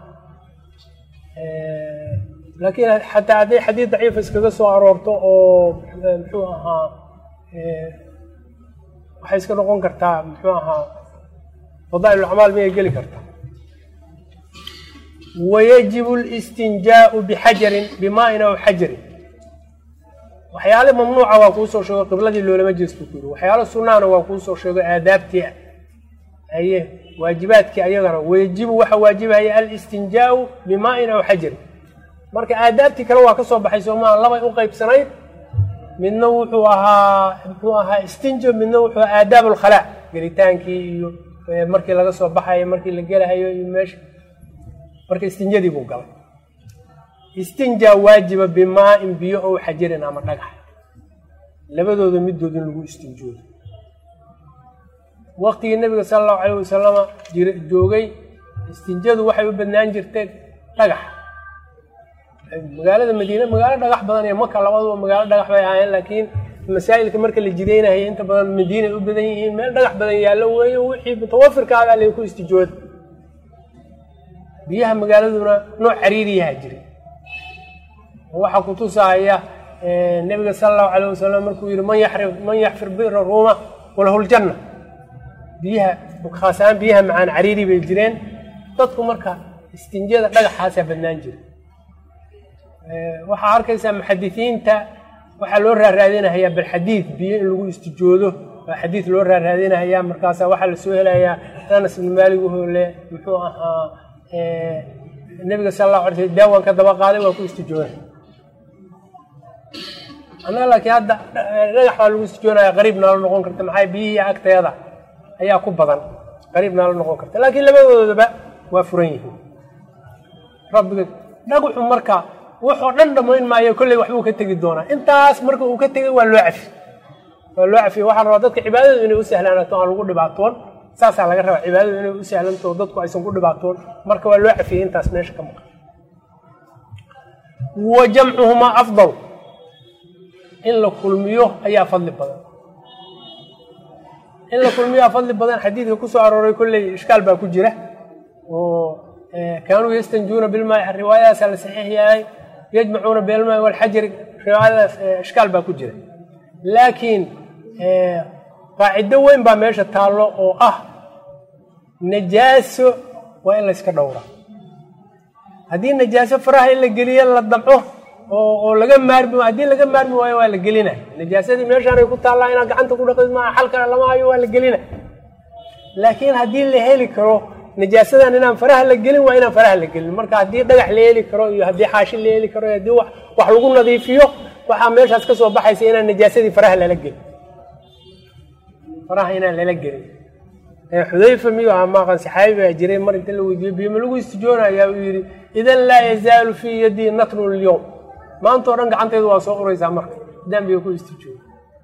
laakiin xataa hadday xadiid daciifa iskaga soo aroorto oo muxuu ahaa waxay iska noqon kartaa muxuu ahaa fadaa'il acmaal miyay geli kartaa wayajibu listinjaau bixajarin bimaa'in aw xajarin waxyaale mamnuuca waa kuu soo sheego qibladii loolama jeesto ku yiri waxyaalo sunnaana waa kuu soo sheego aadaabtii aye waajibaadkii ayagana wayajibu waxaa waajibahaya alistinjaau bimaa'in aw xajarin marka aadaabtii kale waa ka soo baxay soomaa labay u qaybsanayd midna wuxuu ahaa muxuu ahaa istinjo midna wuxuu ahaa aadaab alkhalaa gelitaankii iyo markii laga soo baxayo markii la gelahayo iyo meesha marka istinjadii buu galay istinjaa waajiba bimaa-in biyo ow xajarin ama dhagax labadooda middood in lagu istinjoodo waktigii nabiga sala allahu calayh wasalama jir joogay istinjadu waxay u badnaan jirteen dhagax magaalada madiine magaalo dhagax badan iyo maka labaduba magaalo dhagax bay ahaayeen laakiin masaa'ilka marka la jideynaya inta badan madiina ay u badan yihiin meel dhagax badan yaallo weeye wixii mutawafirkaagaa lay ku istijooda biyaha magaaladuna nooc cariiriyaha jiray waxaa kutusaya nebiga sala allahu calayh wasalam markuu yihi man yaxri man yaxfir bira ruuma walahuljanna biyaha khaas ahaan biyaha macaan cariiri bay jireen dadku marka istinjada dhagaxaasaa badnaan jira waxaa arkaysaa muxadisiinta waxaa loo raaraadinahayaa bal xadiid biyo in lagu istijoodo waa xadiid loo raaraadinahayaa markaasa waxaa lasoo helayaa anas ibnu maalig uhole muxuu ahaa nebiga sala allahu alay sl daawaan ka daba qaaday waa ku istijooda annaga laakiin hadda dhagax baa lagu istijoonaya qariib naala noqon karta maxaa biyihii agteeda ayaa ku badan qariib naala noqon karta laakiin labadoodaba waa furan yihiin rabbiga dhagaxu marka wuxuu dhan dhamayn maayo kolley waxbuu ka tegi doonaa intaas marka uu ka tegay waa loo cafi waa loo cafiye waxaa rabaa dadka cibaadadu inay u sahlanaato aan lagu dhibaatoon saasaa laga rabaa cibaadadu inay u sahlanto dadku aysan ku dhibaatoon marka waa loo cafiyey intaas meesha ka maqan wa jamcuhumaa afdal in la kulmiyo ayaa fadli badan in la kulmiyaa fadli badan xadiidka kusoo arooray kolley ishkaal baa ku jira oo kaanuu yastanjuuna bilmaai riwaayadaasaa la saxiix yahay yajmacuuna bilmaai walxajari riwaayadaas ishkaal baa ku jira laakiin qaacido weyn baa meesha taallo oo ah najaaso waa in layska dhowraa haddii najaaso faraha in la geliyo la damco oo oo laga maarmi haddii laga maarmi waayo waa la gelinay najaasadii meeshaanay ku taallaa inaad gacanta ku dhaqid maa xal kale lama hayo waa la gelinay laakiin haddii la heli karo najaasadan inaan faraha la gelin waa inaan faraha la gelin marka haddii dhagax la heli karo iyo haddii xaashi la heli karo iyo haddii wax wax lagu nadiifiyo waxaa meeshaas ka soo baxaysa inaan najaasadii faraha lala gelin faraha inaan lala gelin xudayfa miyu aha maaqan saxaabi baa jiray mar inta la weydiiyo biyoma lagu istijoonayaa uu yidhi idan laa yazaalu fii yadii natru lyowm maanta o dhan gacantaydu waa soo uraysaa marka haddaan biyo ku istijoono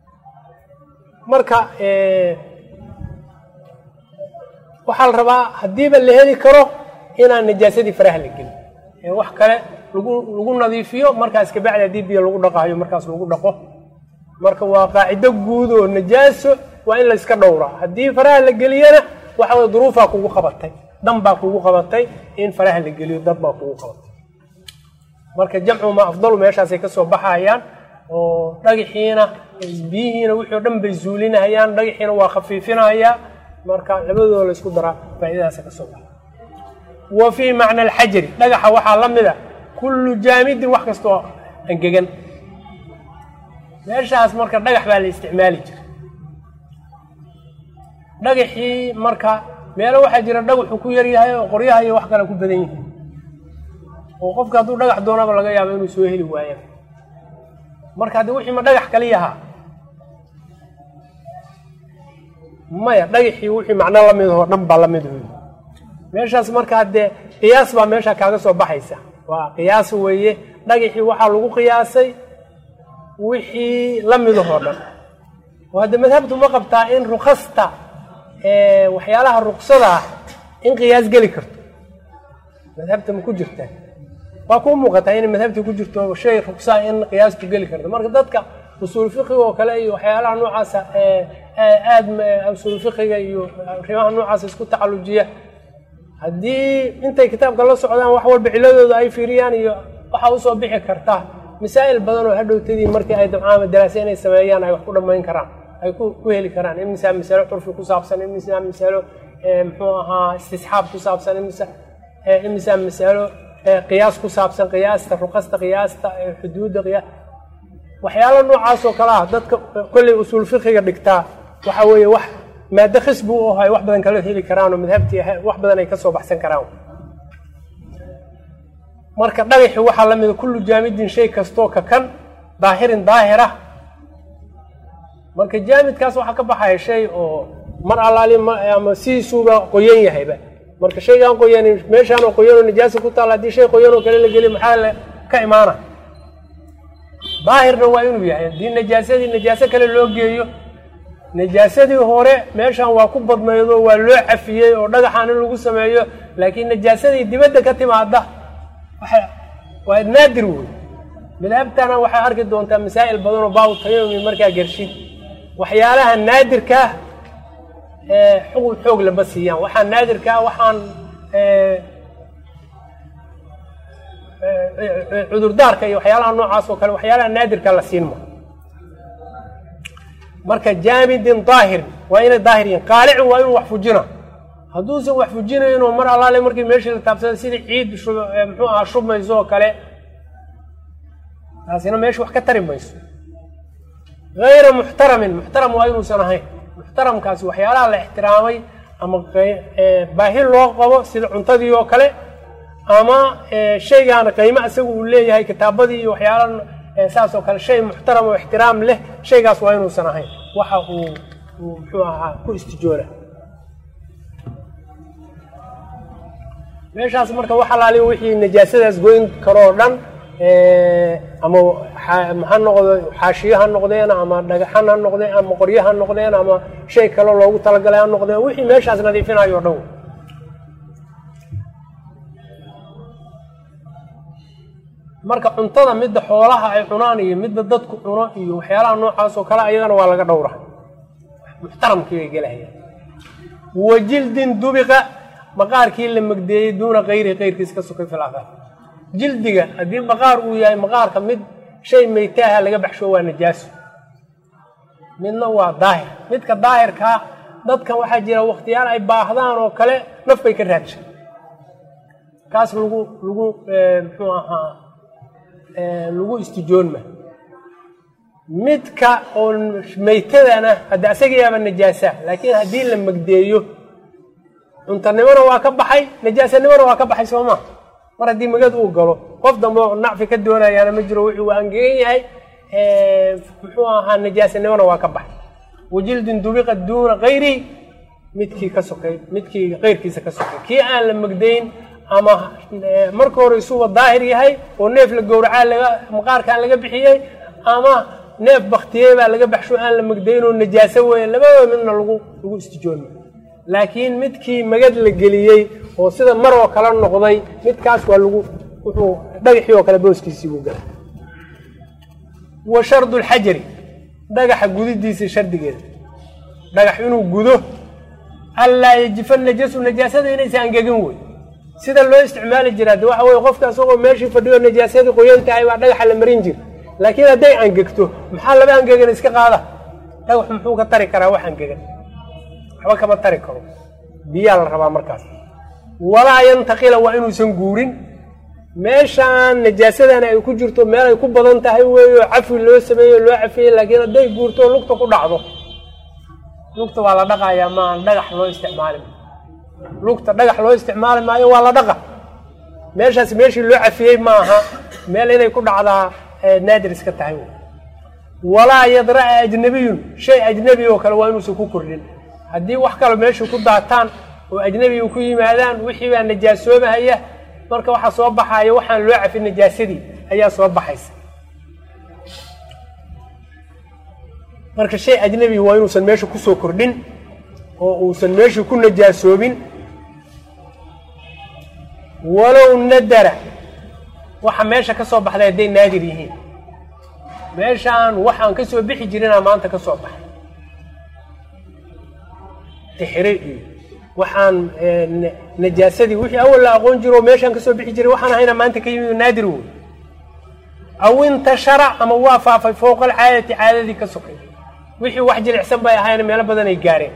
marka waxaa la rabaa haddiiba la heli karo inaan najaasadii faraha la gelin wax kale lagu lagu nadiifiyo markaas kabacdi haddii biyo lagu dhaqaayo markaas lagu dhaqo marka waa qaacido guud oo najaaso waa in layska dhowraa haddii faraha la geliyana waxa way duruufaa kugu qabatay dan baa kugu qabatay in faraha la geliyo dad baa kugu qabatay marka jamcuma afdalu meeshaasay kasoo baxayaan oo dhagaxiina biyihiina wixii o dhan bay zuulinayaan dhagaxiina waa khafiifinayaa marka labadooda la isku daraa faaidadaasa kasoo baxa wa fii macna alxajari dhagaxa waxaa la mid a kullu jaamidin wax kastoo angegan meeshaas marka dhagax baa la isticmaali jira dhagaxii marka meelo waxaa jira dhagaxu ku yaryahay oo qoryaha iyo wax kale ku badan yihiin oo qofka hadduu dhagax doonaba laga yaabo inuu soo heli waayo marka haddii wixii ma dhagax kaliyahaa maya dhagaxii wixii macno lamid oo dhan baa lamid wey meeshaas markaa dee qiyaas baa meesha kaaga soo baxaysa waa qiyaas weeye dhagaxii waxaa lagu qiyaasay wixii lamidahoo dhan oo hadde madhabtu ma qabtaa in rukasta waxyaalaha ruksada ah in qiyaas geli karto madhabta ma ku jirtaa waa kuu muuqataa inay madhabta ku jirto shay rugsaa in qiyaastu geli karto marka dadka usuul fiqiga oo kale iyo waxyaalaha noocaasa aada usuul fiqiga iyo arrimaha noocaasa isku tacalujiya haddii intay kitaabka la socdaan wax walba ciladooda ay fiiriyaan iyo waxaa usoo bixi karta masaa'il badan oo hadhowtadii markii ay dabcaama daraase inay sameeyaan ay wax ku dhammayn karaan ay ku heli karaan imisaa masalo curfi ku saabsan imisaa masalo muxuu ahaa istisxaab ku saabsan imisa imisaa masalo qiyaas ku saabsan qiyaasta ruqasta qiyaasta xuduudda qiyaas waxyaalo noocaas oo kale ah dadka kolley usuul fiqiga dhigtaa waxa weeye wax maado khisbi u aho ay wax badan kala heli karaan oo madhabtii wax badan ay kasoo baxsan karaan marka dhagaxi waxaa la mida kullu jaamidin shay kastoo ka kan daahirin daahira marka jaamidkaas waxaa ka baxaya shay oo mar allaali ama sidiisuuba qoyan yahayba marka shaygaan qoyanin meeshaanoo qoyanoo najaasa ku taalla haddii shay qoyanoo kale la geliy maxaa le ka imaana daahirna waa inuu yahay haddii najaasadii najaaso kale loo geeyo najaasadii hore meeshan waa ku badnaydo waa loo cafiyey oo dhagaxaan in lagu sameeyo laakiin najaasadii dibadda ka timaada waa naadir wey madhabtana waxaa arki doontaa masaa'il badan oo baabu tayamumi markaa gershid waxyaalaha naadirkaa xugun xoog lama siiyaan waxaa naadirkaa waxaan cudurdaarka iyo waxyaalaha noocaas oo kale waxyaalaha naadirka la siin ma marka jaamidin daahir waa inay daahir yihin qaalicin waa inuu wax fujina hadduusan wax fujinayno mar allaale markii meeshii la taabsada sidii ciid muxuu ahaa shubmayso oo kale taasina meesha wax ka tari mayso hayra muxtaramin muxtaram waa inuusan ahayn muxtaramkaasi waxyaalaha la ixtiraamay ama baahi loo qabo sida cuntadii oo kale ama shaygaan qiimo isaga uu leeyahay kitaabadii iyo waxyaala saas oo kale shay muxtaram oo ixtiraam leh shaygaas waa inuusan ahayn waxa uu uu muxuu ahaa ku istijoona meeshaas marka wax alaali wixii najaasadaas goyn karoo dhan ama ha noqdo xaashiyo ha noqdeen ama dhagaxan ha noqdeen ama qoryo ha noqdeen ama shay kale loogu talagalay ha noqdeen wixii meeshaas nadiifinayo o dhan marka cuntada midda xoolaha ay cunaan iyo midda dadku cuno iyo waxyaalaha noocaas oo kale ayagana waa laga dhowra muxtaramkii bay gelahayaan wa jildin dubiqa maqaarkii la magdeeyey duuna kayrihi kayrkiis ka sokay filaafaar jildiga haddii maqaar uu yahay maqaarka mid shay maytaaha laga baxsho waa najaaso midna waa daahir midka daahirkaa dadkan waxaa jira wakhtiyaal ay baahdaan oo kale naf bay ka raadshay kaas lagu lagu muxuu ahaa lagu istijoonma midka oo maytadana hadda asagayaaba najaasa laakiin haddii la magdeeyo cuntanimona waa ka baxay najaasanimona waa ka baxay soo maa mar haddii magad uu galo qof dambe oo nacfi ka doonayaana ma jiro wuxuu angegan yahay muxuu ahaa najaasanimona waa ka baxay wajildin dubiqa duuna kayri midkii ka sokay midkii keyrkiisa ka sokay kii aan la magdayn ama marka hore isuba daahir yahay oo neef la gowracaa laga maqaarkaan laga bixiyey ama neef baktiyey baa laga baxsho aan la magdayn oo najaaso weeye labadaba midna lagu lagu istijoonma laakiin midkii magad la geliyey oo sida mar oo kale noqday midkaas waa lagu wuxuu dhagaxii oo kale booskiisii buu galay wa shardu lxajari dhagaxa gudidiisa shardigeeda dhagax inuu gudo allaa yajifa najasu najaasada inaysa angegin wey sida loo isticmaali jira de waxa weye qofka isagoo meeshii fadhiyo najaasadii qoyan tahay baa dhagaxa la marin jira laakiin hadday angegto maxaa laba angegan iska qaada dhagax muxuu ka tari karaa wax angegan waxba kama tari karo biyaa la rabaa markaas walaa yantaqila waa inuusan guurin meeshaan najaasadan ay ku jirto meel ay ku badan tahay weeyo cafi loo sameeyo loo cafiyey laakiin hadday guurto lugta ku dhacdo lugta waa la dhaqayaa maa dhagax loo isticmaali lugta dhagax loo isticmaali maayo waa la dhaqa meeshaas meeshii loo cafiyey ma aha meel inay ku dhacdaa naadir iska tahay walaa yadra'a ajnabiyun shay ajnabi oo kale waa inuusan ku kordhin haddii wax kale meesha ku daataan oo ajnabiga ku yimaadaan wixii baa najaasoobahaya marka waxaa soo baxaya waxaan loo cafin najaasadii ayaa soo baxaysa marka shay ajnabi waa inuusan meesha kusoo kordhin oo uusan meesha ku najaasoobin walow nadara waxa meesha ka soo baxday hadday naadir yihiin meeshaan waxaan ka soo bixi jirinaa maanta ka soo baxay tixri iyo waxaan najaasadii wixii awal la aqoon jiro meeshaan kasoo bixi jiray waxaan ahayna maanta ka yimid naadir wey aw intashara ama waa faafay fowqa alcaadati caadadii ka sokay wixii wax jilicsan bay ahayn meelo badan ay gaareen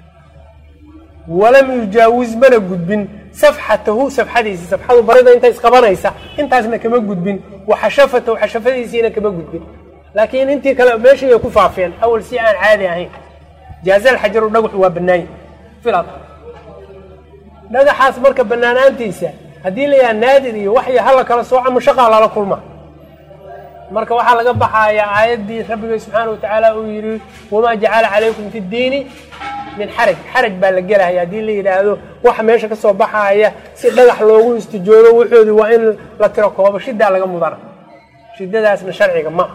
walam yujaawiz mana gudbin safxatahu safxadiisi safxadu barida inta isqabanaysa intaasna kama gudbin waxashafatahu xashafadiisiina kama gudbin laakiin intii kale meeshii ay ku faafeen awal si aan caadi ahayn jaazal xajaru dhagaxu waa banaany filad dhagaxaas marka banaanaantiisa haddii layaha naadir iyo waxya hala kala sooca mashaqaa lala kulma marka waxaa laga baxayaa aayaddii rabbiga subxaana watacaala uu yidhi wamaa jacala calaykum fi ddiini min xaraj xaraj baa la gelahaya haddii la yidhaahdo waxa meesha kasoo baxaaya si dhagax loogu istijoodo wuxoodii waa in la tiro koobo shidaa laga mudana shidadaasna sharciga ma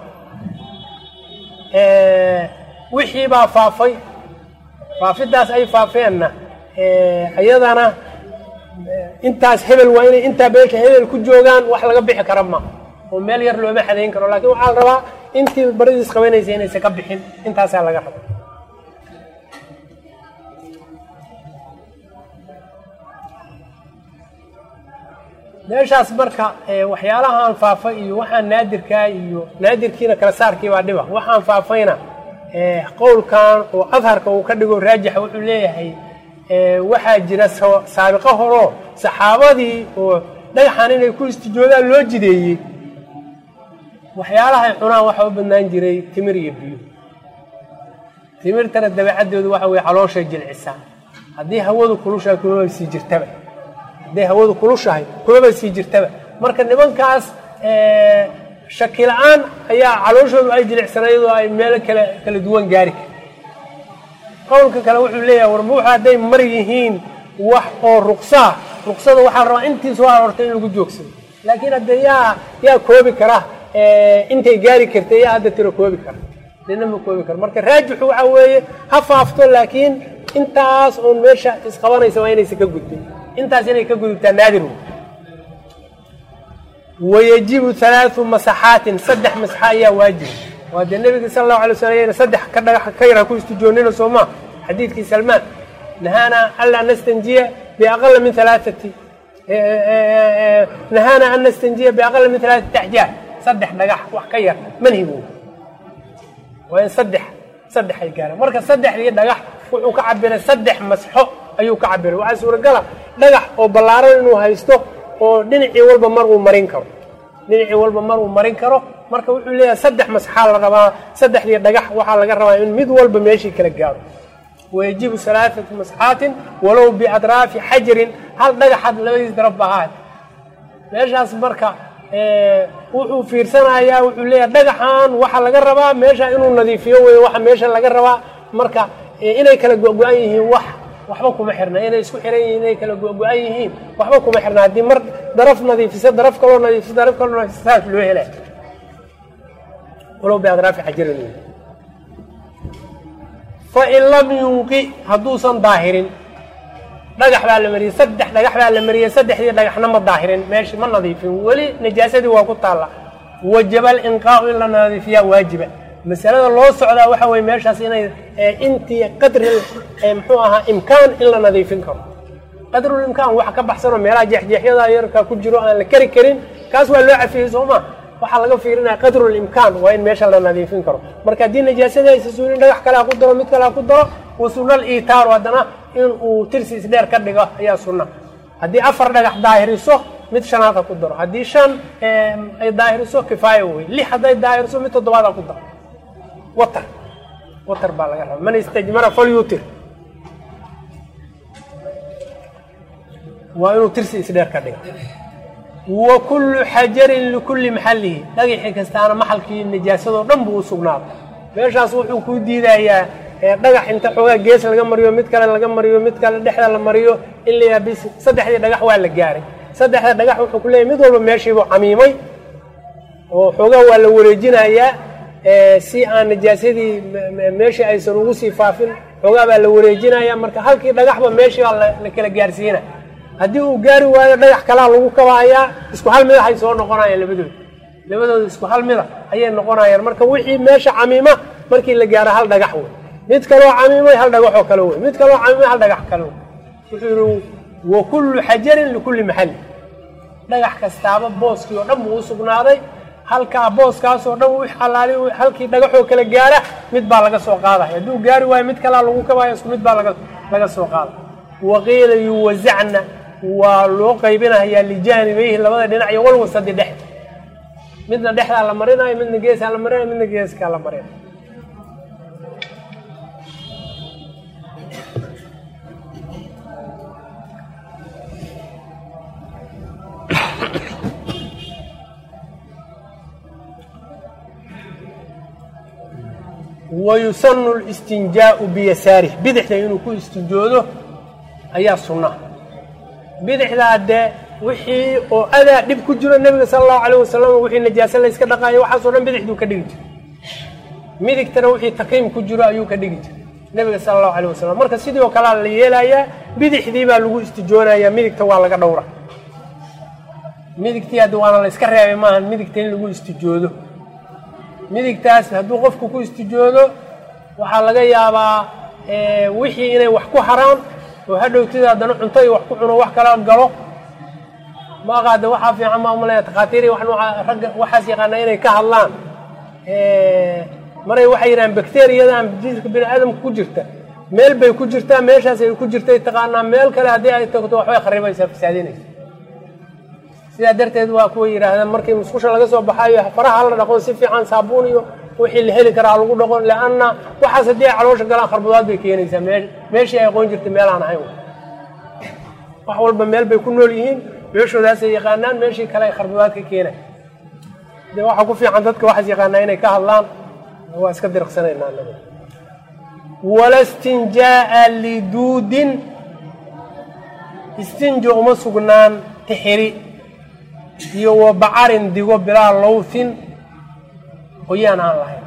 ah wixii baa faafay faafidaas ay faafeenna iyadana intaas hebel waa inay intaa beelka hebel ku joogaan wax laga bixi kara ma oo meel yar looma xadayn karo laakiin waxaa la rabaa intii baridiis qabanaysa inaysan ka bixin intaasaa laga raba meeshaas marka waxyaalahaan faafa iyo waxaan naadirkaa iyo naadirkiina kala saarkii baa dhiba waxaan faafayna qowlkan oo adharka uu ka dhigo raajixa wuxuu leeyahay waxaa jira saabiqo horoo saxaabadii oo dhagaxan inay ku istijoodaan loo jideeyey waxyaalahay cunaan waxaa u badnaan jiray timir iyo biyo timirtana dabeecadoodu waxa weye calooshay jilcisaa haddii hawadu kulushahay kumaba sii jirtaba hadday hawadu kulushahay kumaba sii jirtaba marka nimankaas shaki la-aan ayaa calooshoodu ay jilicsanayd oo ay meelo kale kala duwan gaari kar qowlka kale wuxuu leeyahay warbuuxa hadday mar yihiin wax oo ruqsaa ruqsada waxaa la rabaa intii soo aroortay in lagu joogsado laakiin hadde yaa yaa koobi kara intay gaari kartay yaa hadda tiro koobi kara nina ma koobi karo marka raajixu waxa weeye ha faafto laakiin intaas oon meesha isqabanaysa waa inaysan ka gudbin intaas inay ka gudubtaa naadir wey wayajibu halaau masaxaatin saddex masaxa ayaa waajiba waa dee nebiga sala allahu alay slam yna saddex ka dhagax ka yara ku istijoonina soo maa xadiidkii salmaan nahaana anlaa nastanjiya biaqala min alaaati nahaana an nastanjiya biaqala min alaaati axjaar saddex dhagax wax ka yar manhigu waa in saddex saddex ay gaaraan marka saddexdii dhagax wuxuu ka cabiray saddex masxo ayuu ka cabiray waxaa suuragala dhagax oo ballaaran inuu haysto oo dhinacii walba mar uu marin karo dhinacii walba mar uu marin karo marka wuxuu leeyahay saddex masxaa la rabaa saddexdii dhagax waxaa laga rabaa in mid walba meeshii kala gaaro wayajibu alaaatu masxaatin walow biadraafi xajarin hal dhagaxaad labadiis daraf ba ahaad meeshaas marka wuxuu fiirsanayaa wuxuu leeyahay dhagaxan waxaa laga rabaa meesha inuu nadiifiyo wey waxa meesha laga rabaa marka inay kala go-go-an yihiin wax waxba kuma xirna inay isku xiran yihiin inay kala go-go-an yihiin waxba kuma xirna haddii mar daraf nadiifisa daraf kaloo nadiifisa daraf kaloo nadiifisa saas loo helay walow biadraafi xajarin fain lam yunqi hadduusan daahirin dhagax baa la mariyey saddex dhagax baa la mariyey saddexdii dhagaxna ma daahirin meeshi ma nadiifin weli najaasadii waa ku taalla wajaba alinqaau in la nadiifiyaa waajiba masalada loo socdaa waxa weye meeshaas inay intii qadri muxuu ahaa imkaan in la nadiifin karo qadrulimkaan wax ka baxsanoo meelaha jeexjeexyada yarka ku jiro aan la keri karin kaas waa loo cafiyey soo ma waxaa laga fiirinaya qadrulimkaan waa in meesha la nadiifin karo marka haddii najaasadii aysa suulin dhagax kale ha ku daro mid kale ha ku daro wa sunal iitaaru haddana in uu tirsi isdheer ka dhigo ayaa sunna haddii afar dhagax daahiriso mid shanaad ha ku daro haddii shan ay daahiriso kifaaya wey lix hadday daahiriso mid toddobaad ha ku daro watar watar baa laga raba man istajmara falyutir waa inuu tirsi isdheer ka dhigo wa kullu xajarin likulli maxallihi dhagaxii kastaana maxalkii najaasadoo dhan buu u sugnaaday meeshaas wuxuu kuu diidayaa dhagax inta xoogaa gees laga mariyo mid kale laga mariyo mid kale dhexda la mariyo in la yaabis saddexdii dhagax waa la gaaray saddexda dhagax wuxuu ku leeyahy mid walba meeshiibuu camiimay oo xoogaa waa la wareejinayaa si aan najaasadii meeshii aysan ugu sii faafin xoogaa baa la wareejinaya marka halkii dhagaxba meeshii baa la kala gaarsiina haddii uu gaari waayo dhagax kalaa lagu kabaayaa isku hal midax ay soo noqonayaan labadooda labadooda isku hal mida ayay noqonayaan marka wixii meesha camiima markii la gaaro hal dhagax wey mid kaloo camiimay hal dhagaxoo kale wey mid kaloo camiimay hal dhagax kale wey wuxuu yihi wa kullu xajarin likulli maxalli dhagax kastaaba booskii oo dhan buu u sugnaaday halkaa booskaasoo dhan wix allaali halkii dhagaxoo kala gaara mid baa laga soo qaadaya hadduu gaari waayo mid kalaa lagu kabaya isku mid baa laga laga soo qaada waqiila yuwazacna waa loo qaybinayaa lijaanibayhi labada dhinac iyo walwasadi dhex midna dhexdaa la marinayo midna geesaa la marinayo midna geeskaa la marinayo wayusanu listinjaau biyasaarih bidixda inuu ku istinjoodo ayaa sunna bidixdaa dee wixii oo adaa dhib ku jiro nebiga sala allahu alayh wasalam wixii najaase layska dhaqaayo waxaasoo dhan bidixduu ka dhigi jiray midigtana wixii taqiim ku jiro ayuu ka dhigi jiray nebiga sala allahu alayh wasalam marka sidii oo kalea la yeelayaa bidixdii baa lagu istijoonayaa midigta waa laga dhowra midigtii haddi waana la iska reebay maahan midigta in lagu istijoodo midigtaas hadduu qofku ku istijoodo waxaa laga yaabaa wixii inay wax ku haraan oo hadhowtida haddana cunto iyo wax ku cuno wax kala galo ma aqaade waxaa fiican maa umalaya takhaatiiri wax nooca ragga waxaas yaqaana inay ka hadlaan maray waxay yidhahaan bacteriyadan jiska bini aadamka ku jirta meel bay ku jirtaa meeshaas ay ku jirtay taqaanaa meel kale haddii ay tagto waxbay kharibaysaa fasaadinaysa sidaa darteed waa kuwa yidhaahdaan markii musqusha laga soo baxayo faraha la dhaqo si fiican saabuun iyo wixii la heli karaa lagu dhaqo leanna waxaas haddii ay caloosha galaan kharbudaad bay keenaysaa mee meeshii ay aqoon jirtay meel aan ahayn wax walba meel bay ku nool yihiin meeshoodaasay yaqaanaan meeshii kale ay kharbudaad ka keenay dee waxaa ku fiican dadka waxaas yaqaanaa inay ka hadlaan waa iska diriqsanaynaa anaga wala stinjaa'a liduudin istinjo uma sugnaan tixiri iyo wa bacarin digo bilaa lowthin qoyaan aan lahayn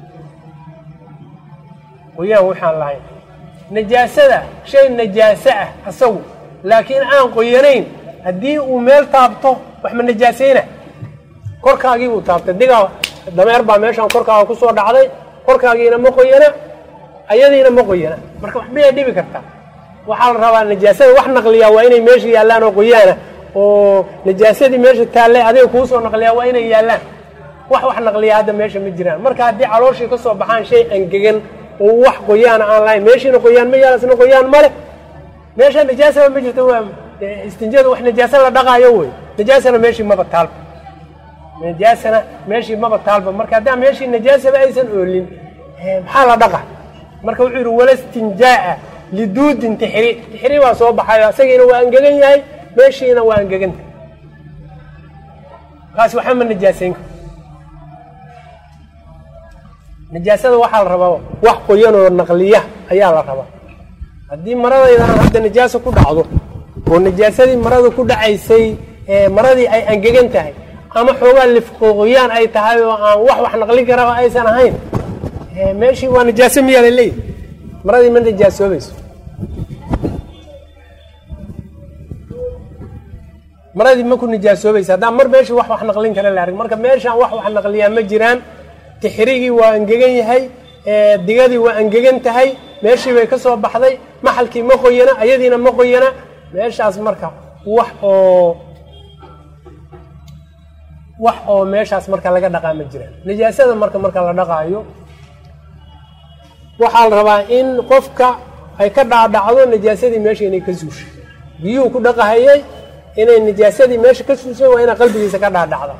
qoyaan waxaan lahayn najaasada shay najaaso ah asagu laakiin aan qoyanayn haddii uu meel taabto wax ma najaasayna korkaagii buu taabtay digaa dameer baa meeshaan korkaaga kusoo dhacday korkaagiina ma qoyana ayadiina ma qoyana marka wax miyay dhibi kartaa waxaa la rabaa najaasada wax naqliyaa waa inay meesha yaallaan oo qoyaana oo najaasadii meesha taallay adiga kuu soo naqliyaa waa inay yaallaan wax wax naqliya hadda meesha ma jiraan marka haddii calooshii ka soo baxaan shay angegan oo wax qoyaana aan lahayn meeshiina qoyaan ma yaal isna qoyaan male meesha najaasaba ma jirto waa istinjada wax najaasa la dhaqaayo wey najaasana meeshii maba taalba najaasana meeshii maba taalba marka haddaa meeshii najaasaba aysan oolin maxaa la dhaqa marka wuxuu yidhi wala stinjaa'a liduudin tixri tixri baa soo baxayo asagiina waa angegan yahay meeshiina waa angeganta kaas waxba ma najaasayn karo najaasada waxaa la rabaa wax qoyanoo naqliya ayaa la rabaa haddii maradaydan hadda najaaso ku dhacdo oo najaasadii marada ku dhacaysay maradii ay angegan tahay ama xoogaa lifqoqoyaan ay tahay oo aan wax wax naqlin karaba aysan ahayn meeshii waa najaaso miyaa la leeyahy maradii ma najaasoobayso maradii ma ku nijaasoobaysa haddaan mar meeshii wax wax naqlin kara la arg marka meeshaan wax wax naqliyaa ma jiraan tixrigii waa angegan yahay digadii waa angegan tahay meeshii bay ka soo baxday maxalkii ma qoyana ayadiina ma qoyana meeshaas marka wax oo wax oo meeshaas marka laga dhaqaa ma jiraan najaasada marka marka la dhaqaayo waxaa la rabaa in qofka ay ka dhaadhacdo najaasadii meesha inay ka suushay biyuhu ku dhaqahayay inay najaasadii meesha ka suushay waa inay qalbigiisa ka dhaadhacda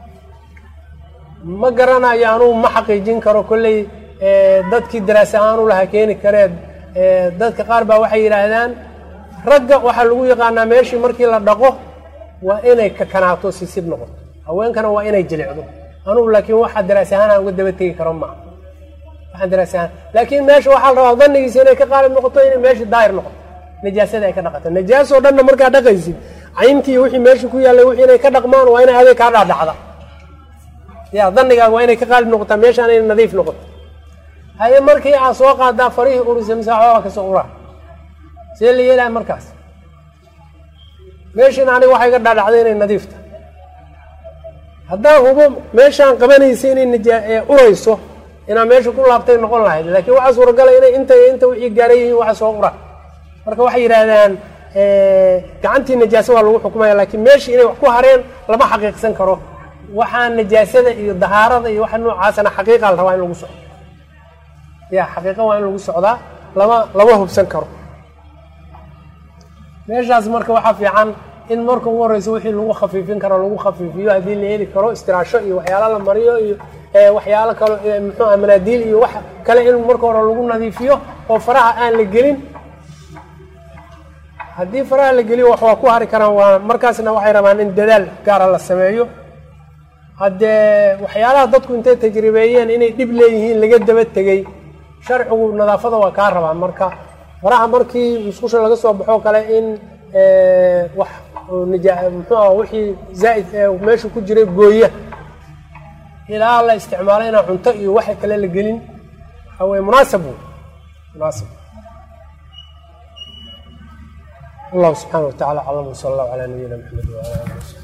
ma garanayo anuu ma xaqiijin karo kolley dadkii daraasa ahaan u lahaa keeni karee dadka qaar baa waxay yidhaahdaan ragga waxaa lagu yaqaanaa meeshii markii la dhaqo waa inay kakanaato sisib noqoto haweenkana waa inay jilicdo anugu laakiin waxaa daraas ahaan aan uga daba tegi karo maa waxaan daraas ahaan laakiin meesha waxaa la rabaa danigiisa inay ka qaalib noqoto inay meesha daahir noqoto najaasada ay ka dhaqato najaasoo dhanna markaa dhaqaysid cayntii wixii meesha ku yaallay wixii inay ka dhaqmaan waa inay adeeg kaa dhaadhacda ya danigaaga waa inay ka qaalib noqotaa meeshaan inay nadiif noqoto haye markii aad soo qaadaa farihii urisa misaaxooga kasoo uraa see la yeelaya markaas meeshiina aniga waxay ga dhaadhacday inay nadiifta haddaan hubo meeshaan qabanaysa inay najaa urayso inaa meesha ku laabtay noqon lahayd laakiin waxaa suuragala inay inta inta wixii gaaran yihiin waxa soo ura marka waxay yidhaahdaan gacantii najaasa waa lagu xukumaya laakiin meeshii inay wax ku hareen lama xaqiiqsan karo waxaa najaasada iyo dahaarada iyo waxa noocaasana xaqiiqa la rabaa in lagu socdo ya xaqiiqa waa in lagu socdaa lama lama hubsan karo meeshaas marka waxaa fiican in marka ugu horeysa wixii lagu khafiifin karo lagu khafiifiyo haddii la heli karo istiraasho iyo waxyaalo la mariyo iyo waxyaalo kale muxuuha manaadiil iyo wax kale in marka hore lagu nadiifiyo oo faraha aan la gelin haddii faraha la geliyo wax waa ku hari karaan waa markaasna waxay rabaan in dadaal gaara la sameeyo haddee waxyaalaha dadku intay tajribeeyeen inay dhib leeyihiin laga daba tegey sharcigu nadaafada waa kaa rabaa marka faraha markii musqusha laga soo baxoo kale in wax muxuuha wixii zaaid meesha ku jiray gooya ilaa la isticmaalo inaa cunto iyo waxa kale la gelin waxaweye munaasab wey munaasib allahu subxaana wa tacala aclam wsala allahu calaa nabiyina maxamed wala ali